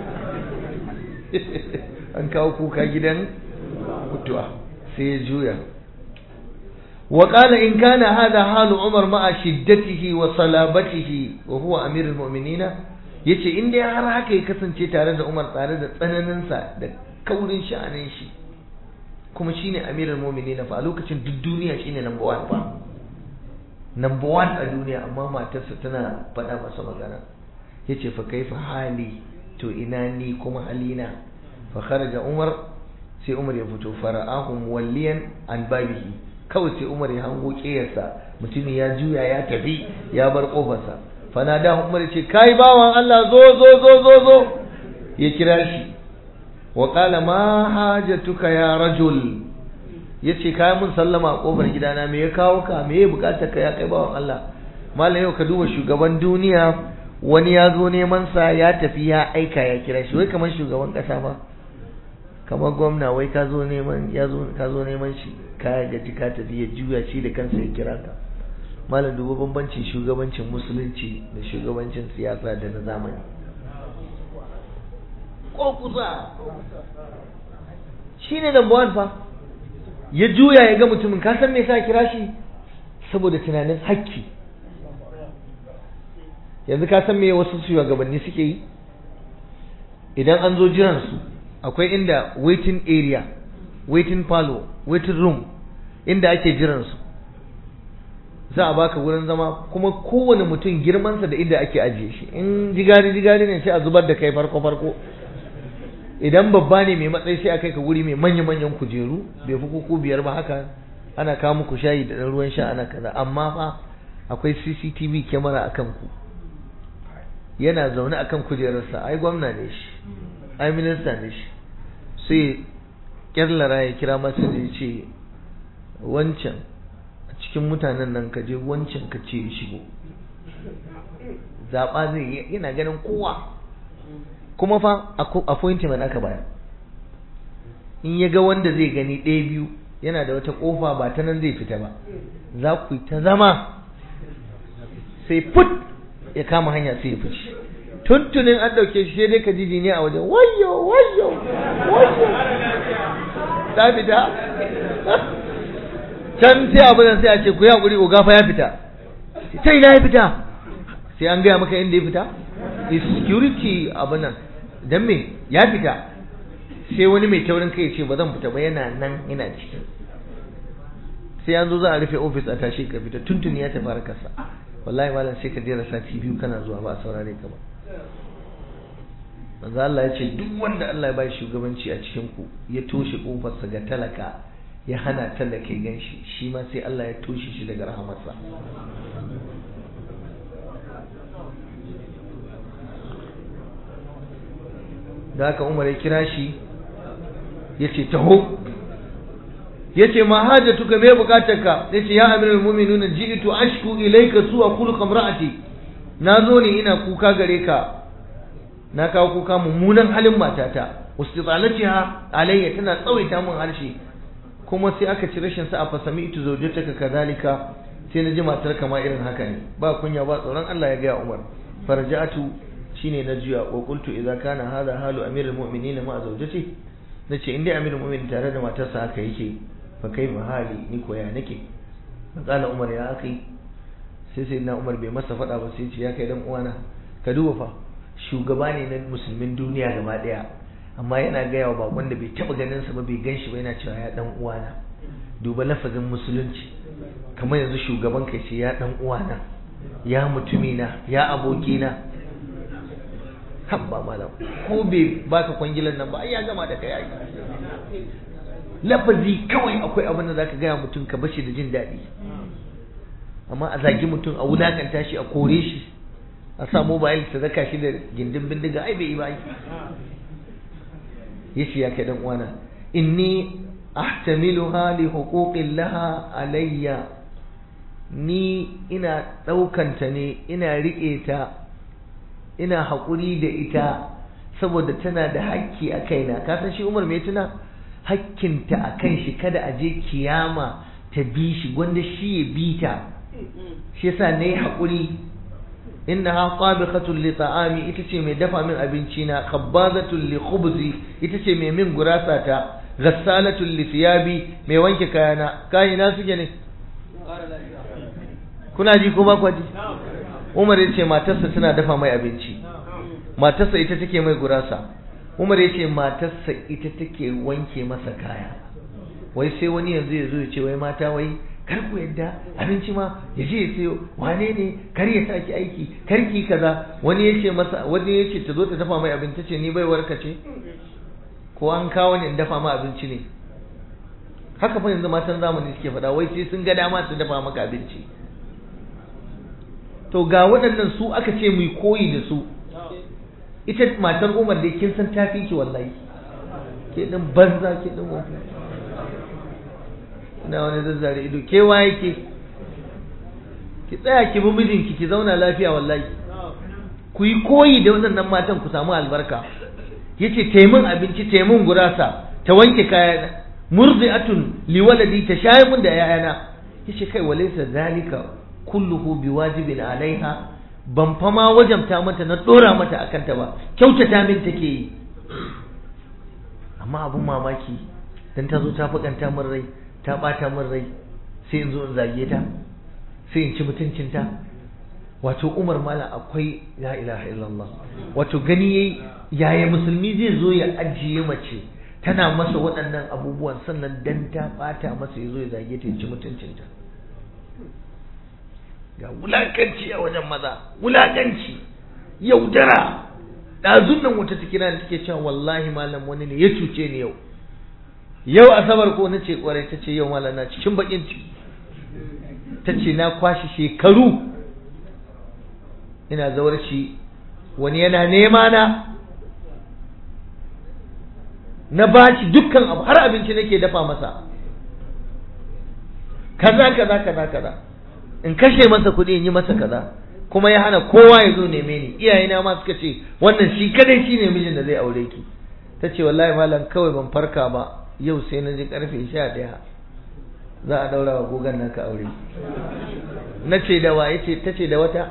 an kawo kuka gidan mutuwa sai ya juya wa qala in kana hada halu umar ma'a shiddatihi wa salabatihi wa huwa amirul mu'minina yace in dai har haka ya kasance tare da umar tare da tsananin sa da kaurin sha'anin shi kuma shine amirul mu'minina fa a lokacin duk duniya shine number 1 fa number 1 a duniya amma matarsa tana faɗa masa magana yace fa kaifa hali to ina ni kuma halina fa kharaja umar sai umar ya fito fara'ahu muwalliyan an babihi kawai sai umar ya hango kiyarsa mutumin ya juya ya tafi ya bar kofarsa fa da umar ce kai bawan Allah zo zo zo zo zo ya kira shi wa qala ma hajatuka ya rajul yace kai mun sallama a kofar gidana me ya kawo ka me ya bukata ka ya kai bawan Allah mallam yau ka duba shugaban duniya wani ya zo neman sa ya tafi ya aika ya kira shi wai kamar shugaban kasa ba kamar gwamna wai ka zo neman ya zo ka zo neman shi ka gaji ka tafi ya juya shi da kansa ya kira ka malam duba bambancin shugabancin musulunci da shugabancin siyasa da na zamani ko kusa shine number one fa ya juya ya ga mutumin ka san me yasa kira shi saboda tunanin hakki yanzu ka san me wasu shugabanni suke yi idan an zo jiran su akwai inda waiting area waiting parlor waiting room inda ake jiran su za a baka wurin zama kuma kowane mutum girmansa da inda ake ajiye shi in jigari jigari ne sai a zubar da kai farko farko idan babba ne mai matsayi sai a kai ka wuri mai manya manyan kujeru bai fi kuku biyar ba haka ana kawo muku shayi da ɗan ruwan sha ana kaza amma fa akwai CCTV kyamara akan ku yana zaune akan kujerarsa ai gwamna ne shi ai minista ne shi sai kyarlara ya kira masa da ya ce wancan a cikin mutanen nan ka je wancan ka ce shigo zaɓa zai yana ganin kowa kuma fa appointment aka baya in ya ga wanda zai gani ɗaya biyu yana da wata ƙofa ba ta nan zai fita ba za ku yi ta zama sai put ya kama hanya sai ya fice tuntunin an ɗauke shi sai dai ka ji ne a wajen wayo wayo wayo ta fita can sai abu nan sai a ce ku yi hakuri oga fa ya fita sai ina ya fita sai an gaya maka inda ya fita security abu nan dan me ya fita sai wani mai taurin kai ce ba zan fita ba yana nan ina ciki sai an zo za a rufe ofis a tashi ka fita tuntuni ya tafi harkarsa wallahi malam sai ka jera sati biyu kana zuwa ba a saurare ka ba manzo Allah ya ce duk wanda Allah ya bai shugabanci a cikin ku ya toshe kofarsa ga talaka ya hana talaka ya ganshi shi ma sai Allah ya toshe shi daga rahamarsa da haka Umar ya kira shi ya ce taho ya ce ma hajjatuka me bukatarka ya ce ya amiral mu'minuna ji'tu ashku ilayka su'a khuluq imra'ati na zo ne ina kuka gare ka na kawo kuka mummunan halin matata wastitsalatiha alayya tana tsawaita mun harshe kuma sai aka ci rashin sa a fasami ita zaujataka kadhalika sai na ji matar kama irin haka ne ba kunya ba tsoron Allah ya ga Umar farja'atu shine na juya wa qultu idza kana hadha halu amirul mu'minin ma zawjati nace in dai amirul mu'minin tare da matarsa haka yake fa kai hali ni ko ya nake matsala Umar ya akai sai sai na Umar bai masa fada ba sai ce ya kai dan uwana ka duba fa shugaba ne na musulmin duniya gaba daya amma yana gaya wa bakon da bai taba ganin sa ba bai gan shi ba yana cewa ya dan uwana duba lafazin musulunci kamar yanzu shugaban kai ce ya dan uwana ya mutumina ya abokina habba malam ko bai baka kwangilan nan ba ai ya gama da kai ai lafazi kawai akwai abin da zaka gaya mutum ka bashi da jin daɗi amma a zagi mutum a wulakanta shi a kore shi a sa mobile ta zaka shi da gindin bindiga ai bai yi ba ai yace ya kai dan uwana inni ahtamiluha li huquqin laha alayya ni ina ɗaukanta ne ina riƙe ta ina haƙuri da ita saboda tana da hakki a kaina ka san shi Umar mai tuna hakkinta a kan shi kada a je kiyama ta bi shi gwanda shi ya bi ta shi yasa nayi haƙuri innaha qabikhatun li ta'ami ita ce mai dafa min abinci na khabbazatun li khubzi ita ce mai min gurasa ta ghassalatun li thiyabi mai wanke kayana kayina suke ne kuna ji ko ba ku ji Umar ya ce matarsa tana dafa mai abinci matarsa ita take mai gurasa Umar ya ce matarsa ita take wanke masa kaya wai sai wani yanzu ya zo ya ce wai mata wai kar ku yadda abinci ma ya je ya sayo wane ne kar ya saki aiki kar ki kaza wani ya ce masa wani ya ce ta zo ta dafa mai abinci ce ni bai warka ce ko an kawo ne in dafa ma abinci ne haka fa yanzu matan zamani suke faɗa wai sai sun ga dama su dafa maka abinci to ga waɗannan su aka ce mu koyi da su ita matar Umar dai kin san tafi ki wallahi ke din banza ke din wani ina wani zazzare ido ke waye ke ki tsaya ki bi mijinki ki zauna lafiya wallahi ku yi koyi da waɗannan matan ku samu albarka yace taimun abinci taimun gurasa ta wanke kayana murdi'atun liwaladi ta shayi mun da yayana yace kai walaysa zalika kulluhu biwajibin alaiha ban fa ma wajamta mata na dora mata akan ta ba kyautata min take yi amma abun mamaki dan ta zo ta fukanta min rai ta bata min rai sai in zo in zage ta sai in ci mutuncinta wato Umar mala akwai la ilaha illallah wato gani yayi yaya musulmi zai zo ya ajiye mace tana masa waɗannan abubuwan sannan dan ta bata masa ya zo ya zage ta ya ci mutuncinta ga wulakanci a wajen maza wulakanci yaudara ɗazun nan wata tikira da take cewa wallahi malam wani ne ya cuce ni yau yau asabar ko nace kwarai ta ce yau malam na cikin bakin ciki ta ce na kwashi shekaru ina zawarci wani yana nema na na baci dukkan abu har abinci nake dafa masa kaza kaza kaza kaza in kashe masa kuɗi in yi masa kaza kuma ya hana kowa ya zo neme ni iyayena ma suka ce wannan shi kadai shi ne mijin da zai aure ki ta ce wallahi malam kawai ban farka ba yau sai na ji karfe sha ɗaya za a daura wa gogon naka aure na ce da wa yace ta ce da wata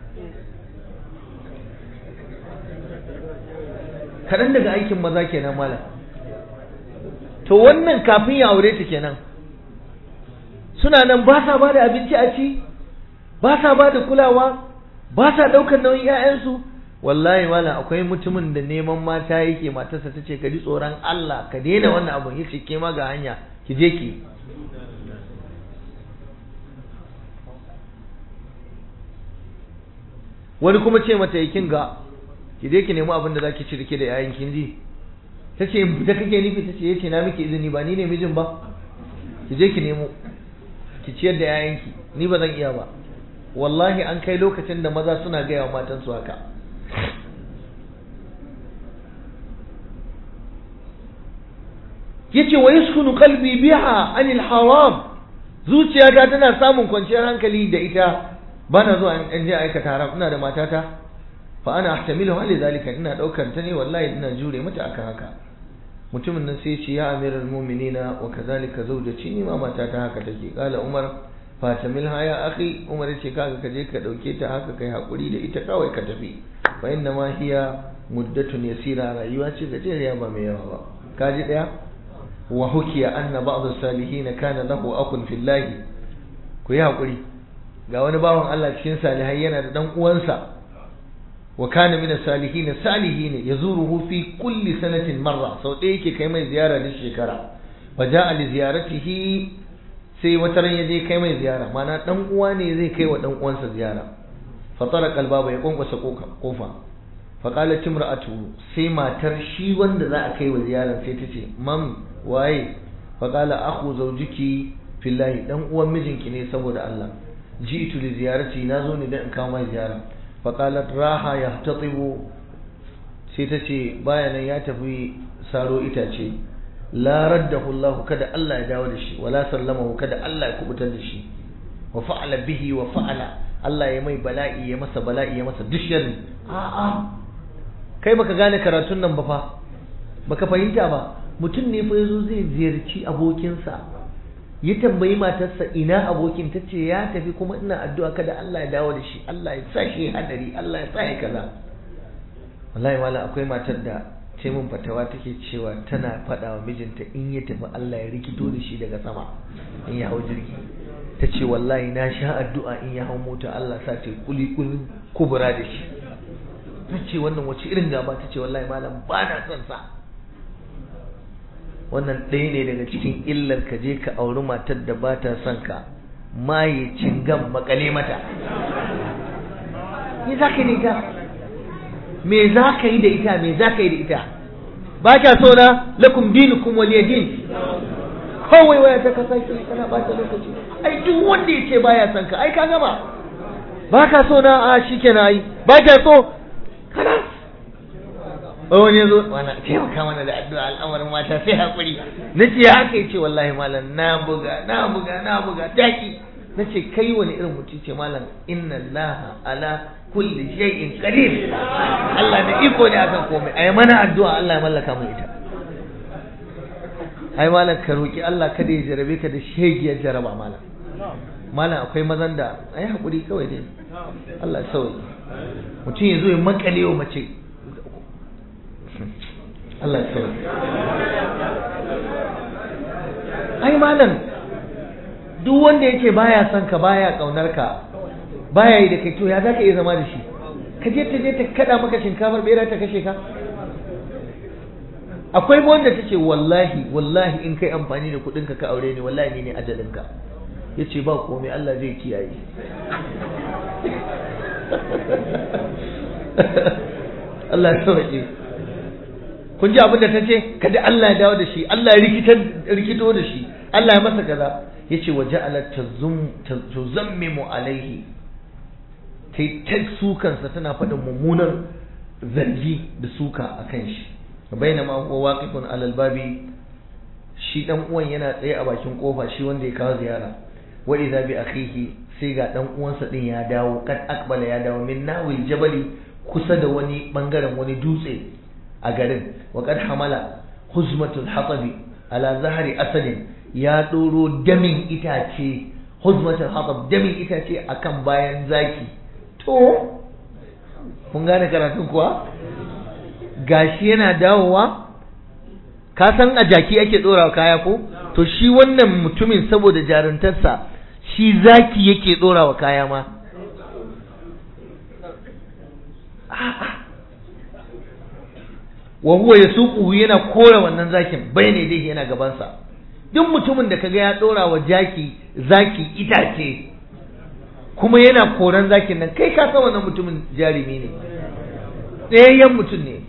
kaɗan daga aikin maza kenan malam to wannan kafin ya aure ta kenan suna nan ba sa ba da abinci a ci ba sa ba da kulawa ba sa ɗaukar nauyin 'ya'yansu wallahi wala akwai mutumin da neman mata yake matarsa ta ce ka ji tsoron Allah ka daina wannan abun ya ce ke ma ga hanya ki je ki wani kuma ce mata yakin ga ki je ki nemi abin da zaki ci rike da yayin kin ji ta ce da kake nufi ta ce yace na miki izini ba ni ne mijin ba ki je ki nemo ki ciyar da yayanki ni ba zan iya ba wallahi an kai lokacin da maza suna gaya wa matansu haka yace wa yaskunu qalbi biha anil haram zuciyata tana samun kwanciyar hankali da ita bana zuwa in je aikata haram ina da matata fa ana ahtamilu hali zalika ina daukar ta ne wallahi ina jure mata akan haka mutumin nan sai ce ya amiral mu'minina wa kadhalika zawjati ni ma matata haka take kala umar fatamil haya akhi umar ce kaga ka je ka dauke ta haka kai hakuri da ita kawai ka tafi fa inna ma hiya muddatun yasira rayuwa ce gajeriya ba mai yawa ba kaji daya wa hukiya anna ba'd as-salihin kana lahu akun fillahi ku yi hakuri ga wani bawan Allah cikin salihai yana da dan uwansa wa kana min as-salihin salihin yazuruhu fi kulli sanatin marra sau ɗaya yake kai mai ziyara da shekara fa ja'a li ziyaratihi sai wata ran yaje kai mai ziyara mana dan uwa ne zai kai wa dan uwansa ziyara fa taraka al-baba ya kwankwasa kofa fa qalat imra'atu sai matar shi wanda za a kai wa ziyara sai ta ce mam waye fa qala akhu zawjiki fillahi dan uwan mijinki ne saboda Allah ji'tu li ziyarati nazo ne dan in kawo mai ziyara fa qalat raha yahtatibu sai ta ce bayanan ya tafi saro itace la raddahu Allah kada Allah ya dawo da shi wala sallamahu kada Allah ya kubutar da shi wa fa'ala bihi wa fa'ala Allah ya mai bala'i ya masa bala'i ya masa dushin a'a kai baka gane karatun nan ba fa baka fahimta ba mutum ne fa yazo zai ziyarci abokinsa ya tambayi matarsa ina abokin ta ce ya tafi kuma ina addu'a kada Allah ya dawo da shi Allah ya sa shi hadari Allah ya sa ya kaza wallahi wala akwai matar da ce mun fatawa take cewa tana faɗa wa mijinta in ya tafi Allah ya rikito da shi daga sama in ya hau jirgi ta ce wallahi na sha addu'a in ya hau mota Allah sa ce kuli kuli kubura da shi ta ce wannan wace irin gaba ta ce wallahi malam ba na son sa wannan ɗaya ne daga cikin illar ka je ka auri matar da ba ta son ka maye cingan makale mata me za ka yi da ita me za ka yi da ita me za ka yi da ita ba kya so na lakum dinukum waliya din kawai waya ta kasa ki kana bata lokaci ai duk wanda yace baya son ka ai ka gama ba ka so na a shikenan ai ba kya so kana wani yazo wani taimaka mana da addu'a al'amarin mata sai hakuri nace ya haka yace wallahi malam na buga na buga na buga taki nace kai wani irin mutum ce malam inna allaha ala kulli shay'in qadir Allah da iko ne akan komai ai mana addu'a Allah ya mallaka mu ita ai malam ka roki Allah kada ya jarabe ka da shegiyar jaraba malam malam akwai mazan da ai hakuri kawai dai Allah ya sauke mutum ya zo ya makale wa mace Allah ya sauke ai malam duk wanda yake baya son ka baya kaunar ka baya yi da kai to ya zaka iya zama da shi ka je ta je ta kada maka shinkafar bera ta kashe ka akwai wanda tace wallahi wallahi in kai amfani da kudin ka ka aure ni wallahi ni ne ajalin ka yace ba komai Allah zai kiyaye Allah ya sauke kun ji abin da ta ce kada Allah ya dawo da shi Allah ya rikito da shi Allah ya masa kaza yace wa ja'alat tuzammimu alaihi kai ta sukansa tana faɗin mummunan zargi da suka a kan shi bainama huwa waqifun alal babi shi dan uwan yana tsaye a bakin kofa shi wanda ya kawo ziyara wa idza bi akhihi sai ga dan uwansa din ya dawo kad akbala ya dawo min nawil jabali kusa da wani bangaren wani dutse a garin wa kad hamala huzmatul hatabi ala zahari asalin ya doro damin itace huzmatul hatab damin itace akan bayan zaki to kun gane karatun kuwa gashi yana dawowa ka san a jaki ake dora kaya ko to shi wannan mutumin saboda jaruntarsa shi zaki yake dora wa kaya ma wa huwa yasuquhu yana kora wannan zakin bayne dai yana gabansa duk mutumin da kaga ya dora wa jaki zaki itace kuma yana koran zakin nan kai ka san wannan mutumin jarumi ne tsayayyen mutum ne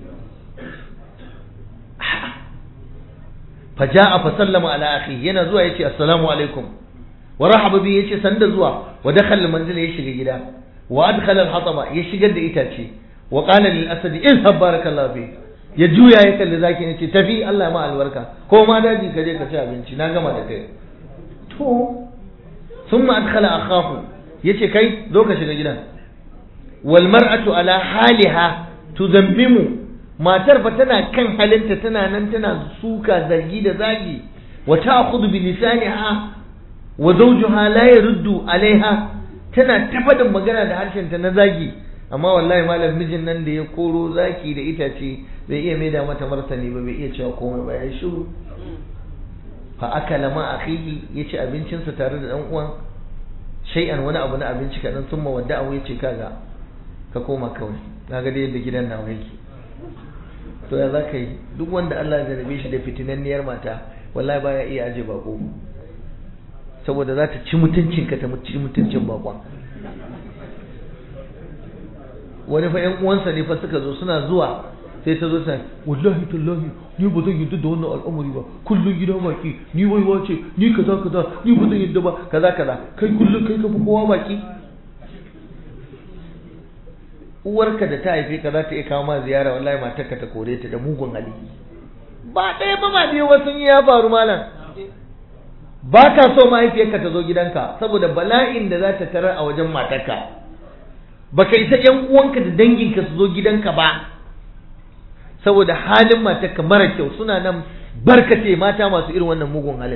faja'a fa sallama ala akhi yana zuwa yace assalamu alaikum wa rahaba bi yace sanda zuwa wa dakhala manzila ya shiga gida wa adkhala al-hataba ya shigar da itace wa qala lil asadi izhab barakallahu fi ya juya ya kalli zakin yace tafi Allah ma albarka ko ma daji ka je ka ci abinci na gama da kai to thumma adkhala akhahu yace kai zo ka shiga gidan wal mar'atu ala haliha tudambimu matar fa tana kan halinta tana nan tana suka zargi da zagi wa ta'khudhu bi lisaniha wa zawjuha la yaruddu alaiha tana tafadin magana da harshenta na zagi amma wallahi malam mijin nan da ya koro zaki da itace bai iya maida mata martani ba bai iya cewa komai ba ya shiru fa akala ma akhihi yace abincinsa tare da dan uwan shay'an wani abu na abinci kadan sun mawadda abu yace kaga ka koma kawai kaga da yadda gidan nawa yake to ya zaka yi duk wanda Allah ya jarabe shi da fitinanniyar mata wallahi baya iya aje bako saboda za ta ci mutuncinka ta ci mutuncin bakon wani fa ƴan uwansa ne fa suka zo suna zuwa sai ta zo ta wallahi tallahi ni ba zan yadda da wannan al'amari ba kullun gida baki ni wai wace ni kaza kaza ni ba zan yadda ba kaza kaza kai kullun kai ka fi kowa baki uwarka da ta haife ka za ta iya kawo ma ziyara wallahi matarka ta kore ta da mugun hali ba ɗaya ba ma biyu wasu ya faru malam ba ka so mahaifiyarka ta zo gidanka saboda bala'in da za ta tarar a wajen matarka baka isa yan uwanka da danginka su zo gidanka ba saboda halin matarka mara kyau suna nan barkace mata masu irin wannan mugun halin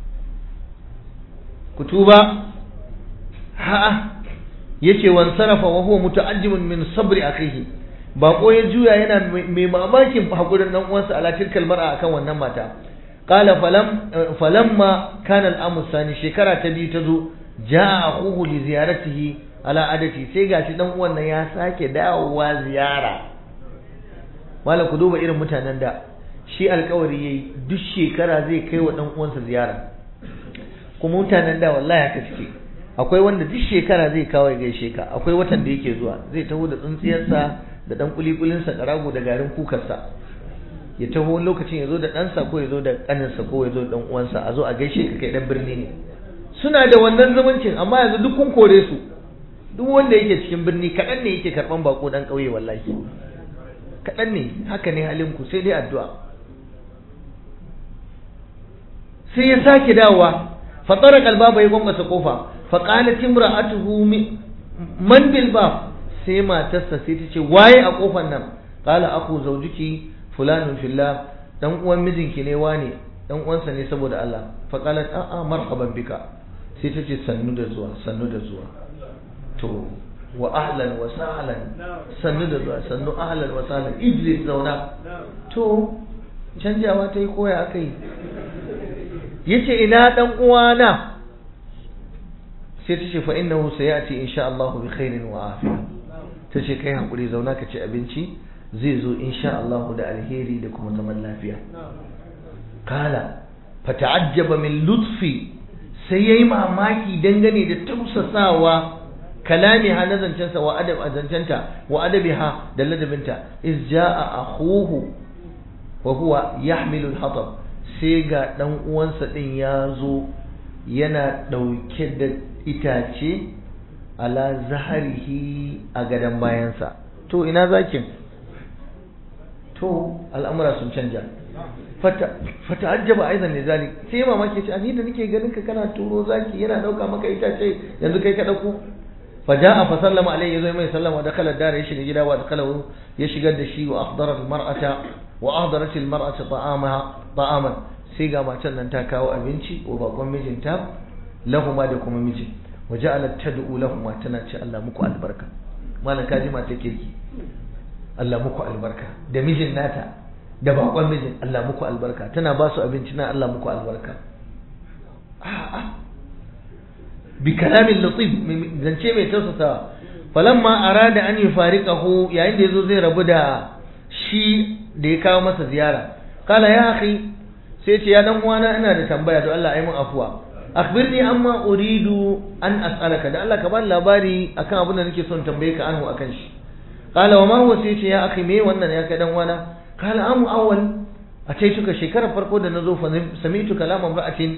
ku tuba ha'a yace wan sarafa wa huwa muta'ajjimun min sabri akhihi bako ya juya yana mai mamakin hakurin dan uwansa ala tilkal mar'a akan wannan mata qala falam falamma kana al-amr sani shekara ta biyu ta zo jaa akhuhu li ziyaratihi ala adati sai gashi dan uwan nan ya sake dawowa ziyara malam ku duba irin mutanen da shi alkawari yayi duk shekara zai kai wa dan uwansa ziyara kuma mutanen da wallahi haka suke akwai wanda duk shekara zai kawo ya gaishe ka akwai watan da yake zuwa zai taho da tsintsiyarsa da dan kulikulinsa karago da garin kukarsa ya taho lokacin ya zo da ɗansa ko ya zo da ƙaninsa ko ya zo da ɗan uwansa a zo a gaishe ka kai ɗan birni ne suna da wannan zumuncin amma yanzu duk kun kore su duk wanda yake cikin birni kaɗan ne yake karɓan bako ɗan ƙauye wallahi kaɗan ne haka ne halinku sai dai addu'a sai ya sake dawowa fatara kalba bai gwamnata kofa faƙalat imra'atuhu man bil bab sai matarsa sai ta ce waye a kofar nan qala aku zawjuki fulanun fillah dan uwan mijinki ne wane dan uwansa ne saboda Allah faqalat a a marhaban bika sai ta ce sannu da zuwa sannu da zuwa to wa ahlan wa sahlan sannu da zuwa sannu ahlan wa sahlan idris zauna to canjawa ta yi koya aka yi yace ina dan uwana sai ta ce fa innahu sayati insha Allah bi khairin wa afiya ta ce kai hakuri zauna ka ci abinci zai zo insha Allah da alheri da kuma zaman lafiya kala fa ta'ajjaba min lutfi sai yayi mamaki dangane da tausasawa kalami ha na zancensa wa adab a zancenta wa adabiha da ladabinta iz jaa akhuhu wa huwa yahmilu al-hatab sai ga dan uwansa din ya zo yana dauke da itace ala zaharihi a gadon bayansa to ina zakin to al'amura sun canja fata ajjaba aizan ne zalik sai mamaki ce ni da nake ganin ka kana turo zaki yana dauka maka itace yanzu kai ka dauko faja'a fa sallama alayhi yazo mai sallama da kala dare ya shiga gida wa dakalahu ya shigar da shi wa ahdara al mar'ata wa ahdarat al mar'ata ta'amaha ta'aman sai ga matan nan ta kawo abinci wa bakon mijinta lahuma da kuma mijin wa ja'alat tad'u lahuma tana ce Allah muku albarka malan kaji mata kirki Allah muku albarka da mijin nata da bakon mijin Allah muku albarka tana ba su abinci na Allah muku albarka a'a bi kalamin latif zance mai tausasawa falamma arada an yufariqahu yayin da yazo zai rabu da shi da ya kawo masa ziyara kala ya akhi sai ce ya dan uwana ina da tambaya to Allah ayi min afuwa akhbirni amma uridu an as'alaka da Allah ka bani labari akan abin da nake son tambaye ka anhu akan shi kala wa ma huwa sai ce ya akhi me wannan ya kai dan uwana kala amu awwal a ce tuka shekarar farko da nazo fa sami'tu kalaman ra'atin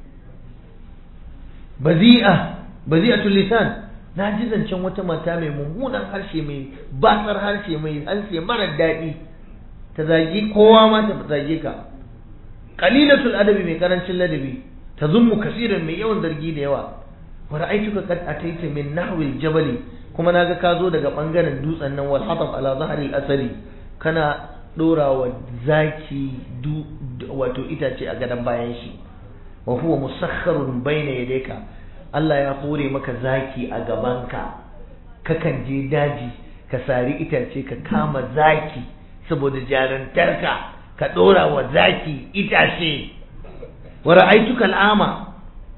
bazi'a bazi'atul lisan na ji zancen wata mata mai mummunan harshe mai batsar harshe mai harshe mara daɗi ta zagi kowa ma ta zage ka qalilatul adabi mai karancin ladabi ta zummu kasiran mai yawan zargi da yawa wa ra'aytuka qad ataita min nahwi jabali kuma naga ka zo daga bangaren dutsen nan wal hatab ala zahri al-asali kana dora wa zaki wato itace a gadon bayan shi wa huwa musakharun bayna yadayka Allah ya hore maka zaki a gabanka kakan je daji ka sari itace ka kama zaki saboda jarantarka ka dora wa zaki itace wa ra'aytuka al'ama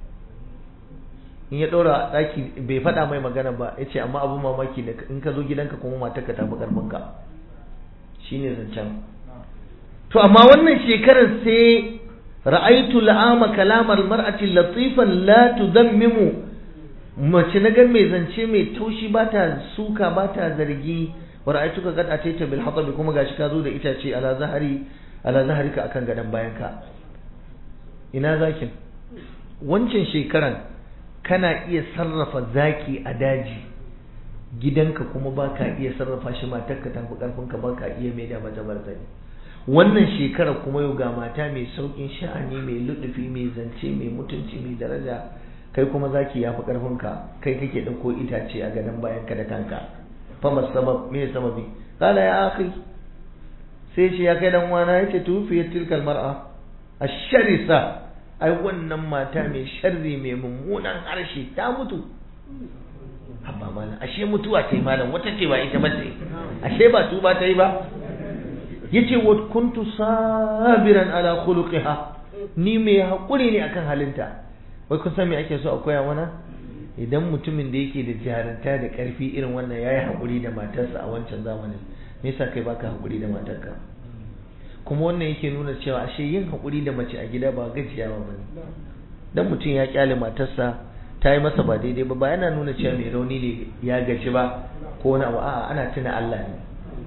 in ya dora zaki bai faɗa mai magana ba yace amma abun mamaki da in ka zo gidanka kuma matarka ta fi karfinka shine zancen to amma wannan shekarar sai ra'aitu la'ama kalamar mar'ati latifan la tudammimu mace na gan mai zance mai taushi ba ta suka ba ta zargi wa ra'aitu ka gada ta bil hatab kuma gashi ka zo da itace ala zahari ala zaharika akan gadan bayanka ina zakin wancan shekaran kana iya sarrafa zaki a daji gidanka kuma baka iya sarrafa shi matarka tafi karfinka baka iya mai da mata martani wannan shekara kuma yau ga mata mai saukin sha'ani mai luɗufi mai zance mai mutunci mai daraja kai kuma zaki ya fi ƙarfinka kai kake ɗauko itace a gadon bayan ka da kanka fama sabab me sababi kala ya akhi sai shi ya kai dan wana yace tufiyat tilkal mar'a asharisa ai wannan mata mai sharri mai mummunan harshe ta mutu habba malam ashe mutuwa ta yi malam wata ce ba ita ba ce ashe ba tuba ta yi ba yace wa kuntu sabiran ala khuluqiha ni mai hakuri ne akan halinta wai kun san me ake so a koya mana idan mutumin da yake da jaranta da karfi irin wannan yayi hakuri da matarsa a wancan zamanin me yasa kai baka hakuri da matarka kuma wannan yake nuna cewa ashe yin hakuri da mace a gida ba gajiyawa bane dan mutum ya kyale matarsa ta yi masa ba daidai ba ba yana nuna cewa mai rauni ne ya gaji ba ko wani abu a'a ana tuna Allah ne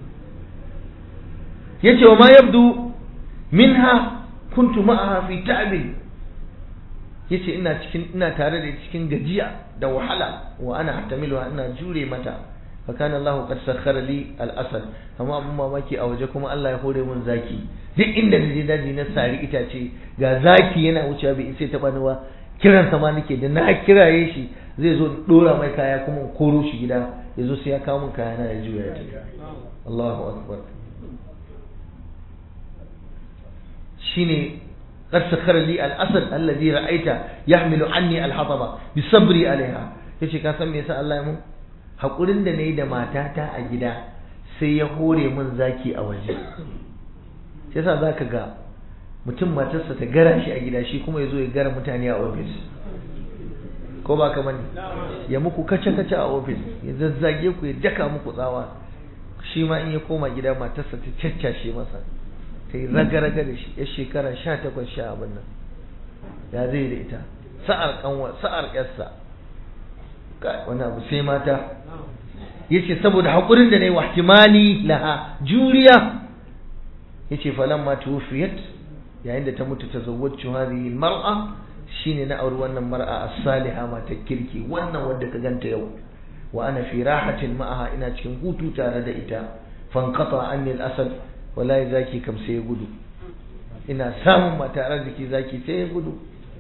yace wa ma yabdu minha kuntu ma'aha fi ta'bin yace ina cikin ina tare da cikin gajiya da wahala wa ana hatamilu ina jure mata fa kana Allah qad sakhara li al-asad amma abun mamaki a waje kuma Allah ya hore mun zaki duk inda na je daji na sari itace ga zaki yana wucewa bai sai taba ni ba kiran sa ma nake da na kiraye shi zai zo dora mai kaya kuma koro shi gida yazo sai ya kawo mun kaya na ya juya ya Allahu akbar shine قد سخر لي الأسد الذي رأيت يحمل عني الحطبة بصبري عليها yace ka san me yasa Allah ya mun hakurin da nayi da matata a gida sai ya hore mun zaki a waje sai yasa zaka ga mutum matarsa ta gara shi a gida shi kuma yazo ya gara mutane a office ko ba kamar ya muku kace kace a office ya zazzage ku ya daka muku tsawa shi ma in ya koma gida matarsa ta caccashe masa ta yi raga-raga da shi ya shekara sha takwas sha abin nan ya zai da ita sa'ar kanwa sa'ar yarsa wani abu sai mata ya ce saboda haƙurin da na yi wahtimali laha juriya ya ce falon ma tuwufiyat yayin da ta mutu ta zawwacin hadhihi mar'a shine na auri wannan mar'a as-saliha mata kirki wannan wadda ka ganta yau wa ana fi rahatin ma'aha ina cikin hutu tare da ita fanqata anni al-asad wallahi zaki kam sai ya gudu ina samun mata arziki zaki sai ya gudu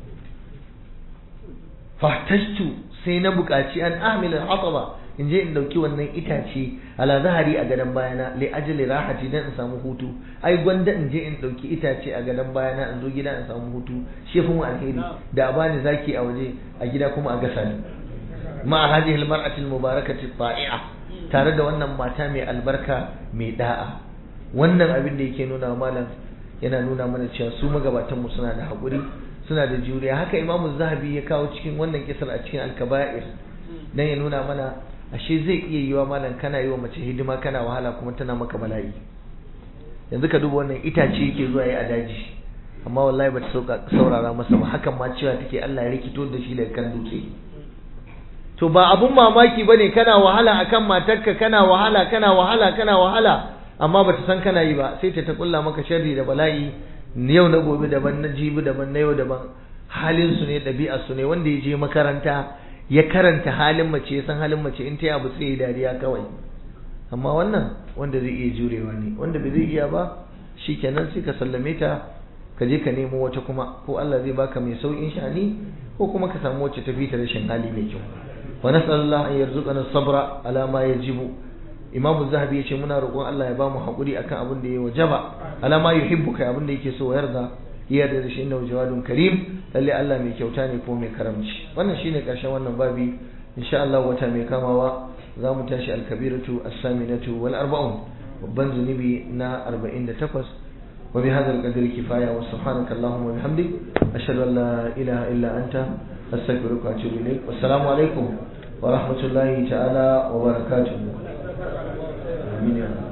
fahtashtu sai na buƙaci an amila hataba in je in dauki wannan itace ala zahari a gadon bayana li ajli rahati dan in samu hutu ai gwanda in je in dauki itace a gadon bayana in zo gida in samu hutu shi fi mu alheri da a bani zaki a waje a gida kuma a gasa ni ma hadhihi almar'ati almubarakati ta'i'a tare da wannan mata mai albarka mai da'a wannan abin da yake nuna malam yana nuna mana cewa su magabatan mu suna da haƙuri suna da juriya haka imamu zahabi ya kawo cikin wannan kisar a cikin alkaba'ir dan ya nuna mana ashe zai iya yiwa malam kana yi wa mace hidima kana wahala kuma tana maka bala'i yanzu ka duba wannan itace yake zuwa yi a daji amma wallahi bata saurara masa ba hakan ma cewa take Allah ya rikito da shi daga kan dutse to ba abun mamaki bane kana wahala akan matarka kana wahala kana wahala kana wahala amma bata san kana yi ba sai ta ta kulla maka sharri da bala'i yau na gobe daban na jibi daban na yau daban halin su ne ɗabi'ar su ne wanda ya je makaranta ya karanta halin mace ya san halin mace in ta yi abu sai ya dariya kawai amma wannan wanda zai iya jurewa ne wanda bai zai iya ba shikenan sai ka sallame ta ka je ka nemo wata kuma ko Allah zai baka mai saukin shani ko kuma ka samu wacce ta fita rashin hali mai kyau wa nas'alullah an yarzuqana sabra ala ma yajibu imam zahabi yace muna roƙon Allah ya bamu hakuri akan abin da ya wajaba ala ma yuhibbu kai abin da yake so yarda iya da shi inna jawadun karim lalle Allah mai kyauta ne ko mai karamci wannan shine karshen wannan babi insha Allah wata mai kamawa za mu tashi alkabiratu as-saminatu wal arba'un babban zunubi na 48 وبهذا القدر كفاية وسبحانك اللهم وبحمدك أشهد أن لا إله إلا أنت أستغفرك وأتوب إليك والسلام عليكم ورحمة الله تعالى وبركاته آمين يا رب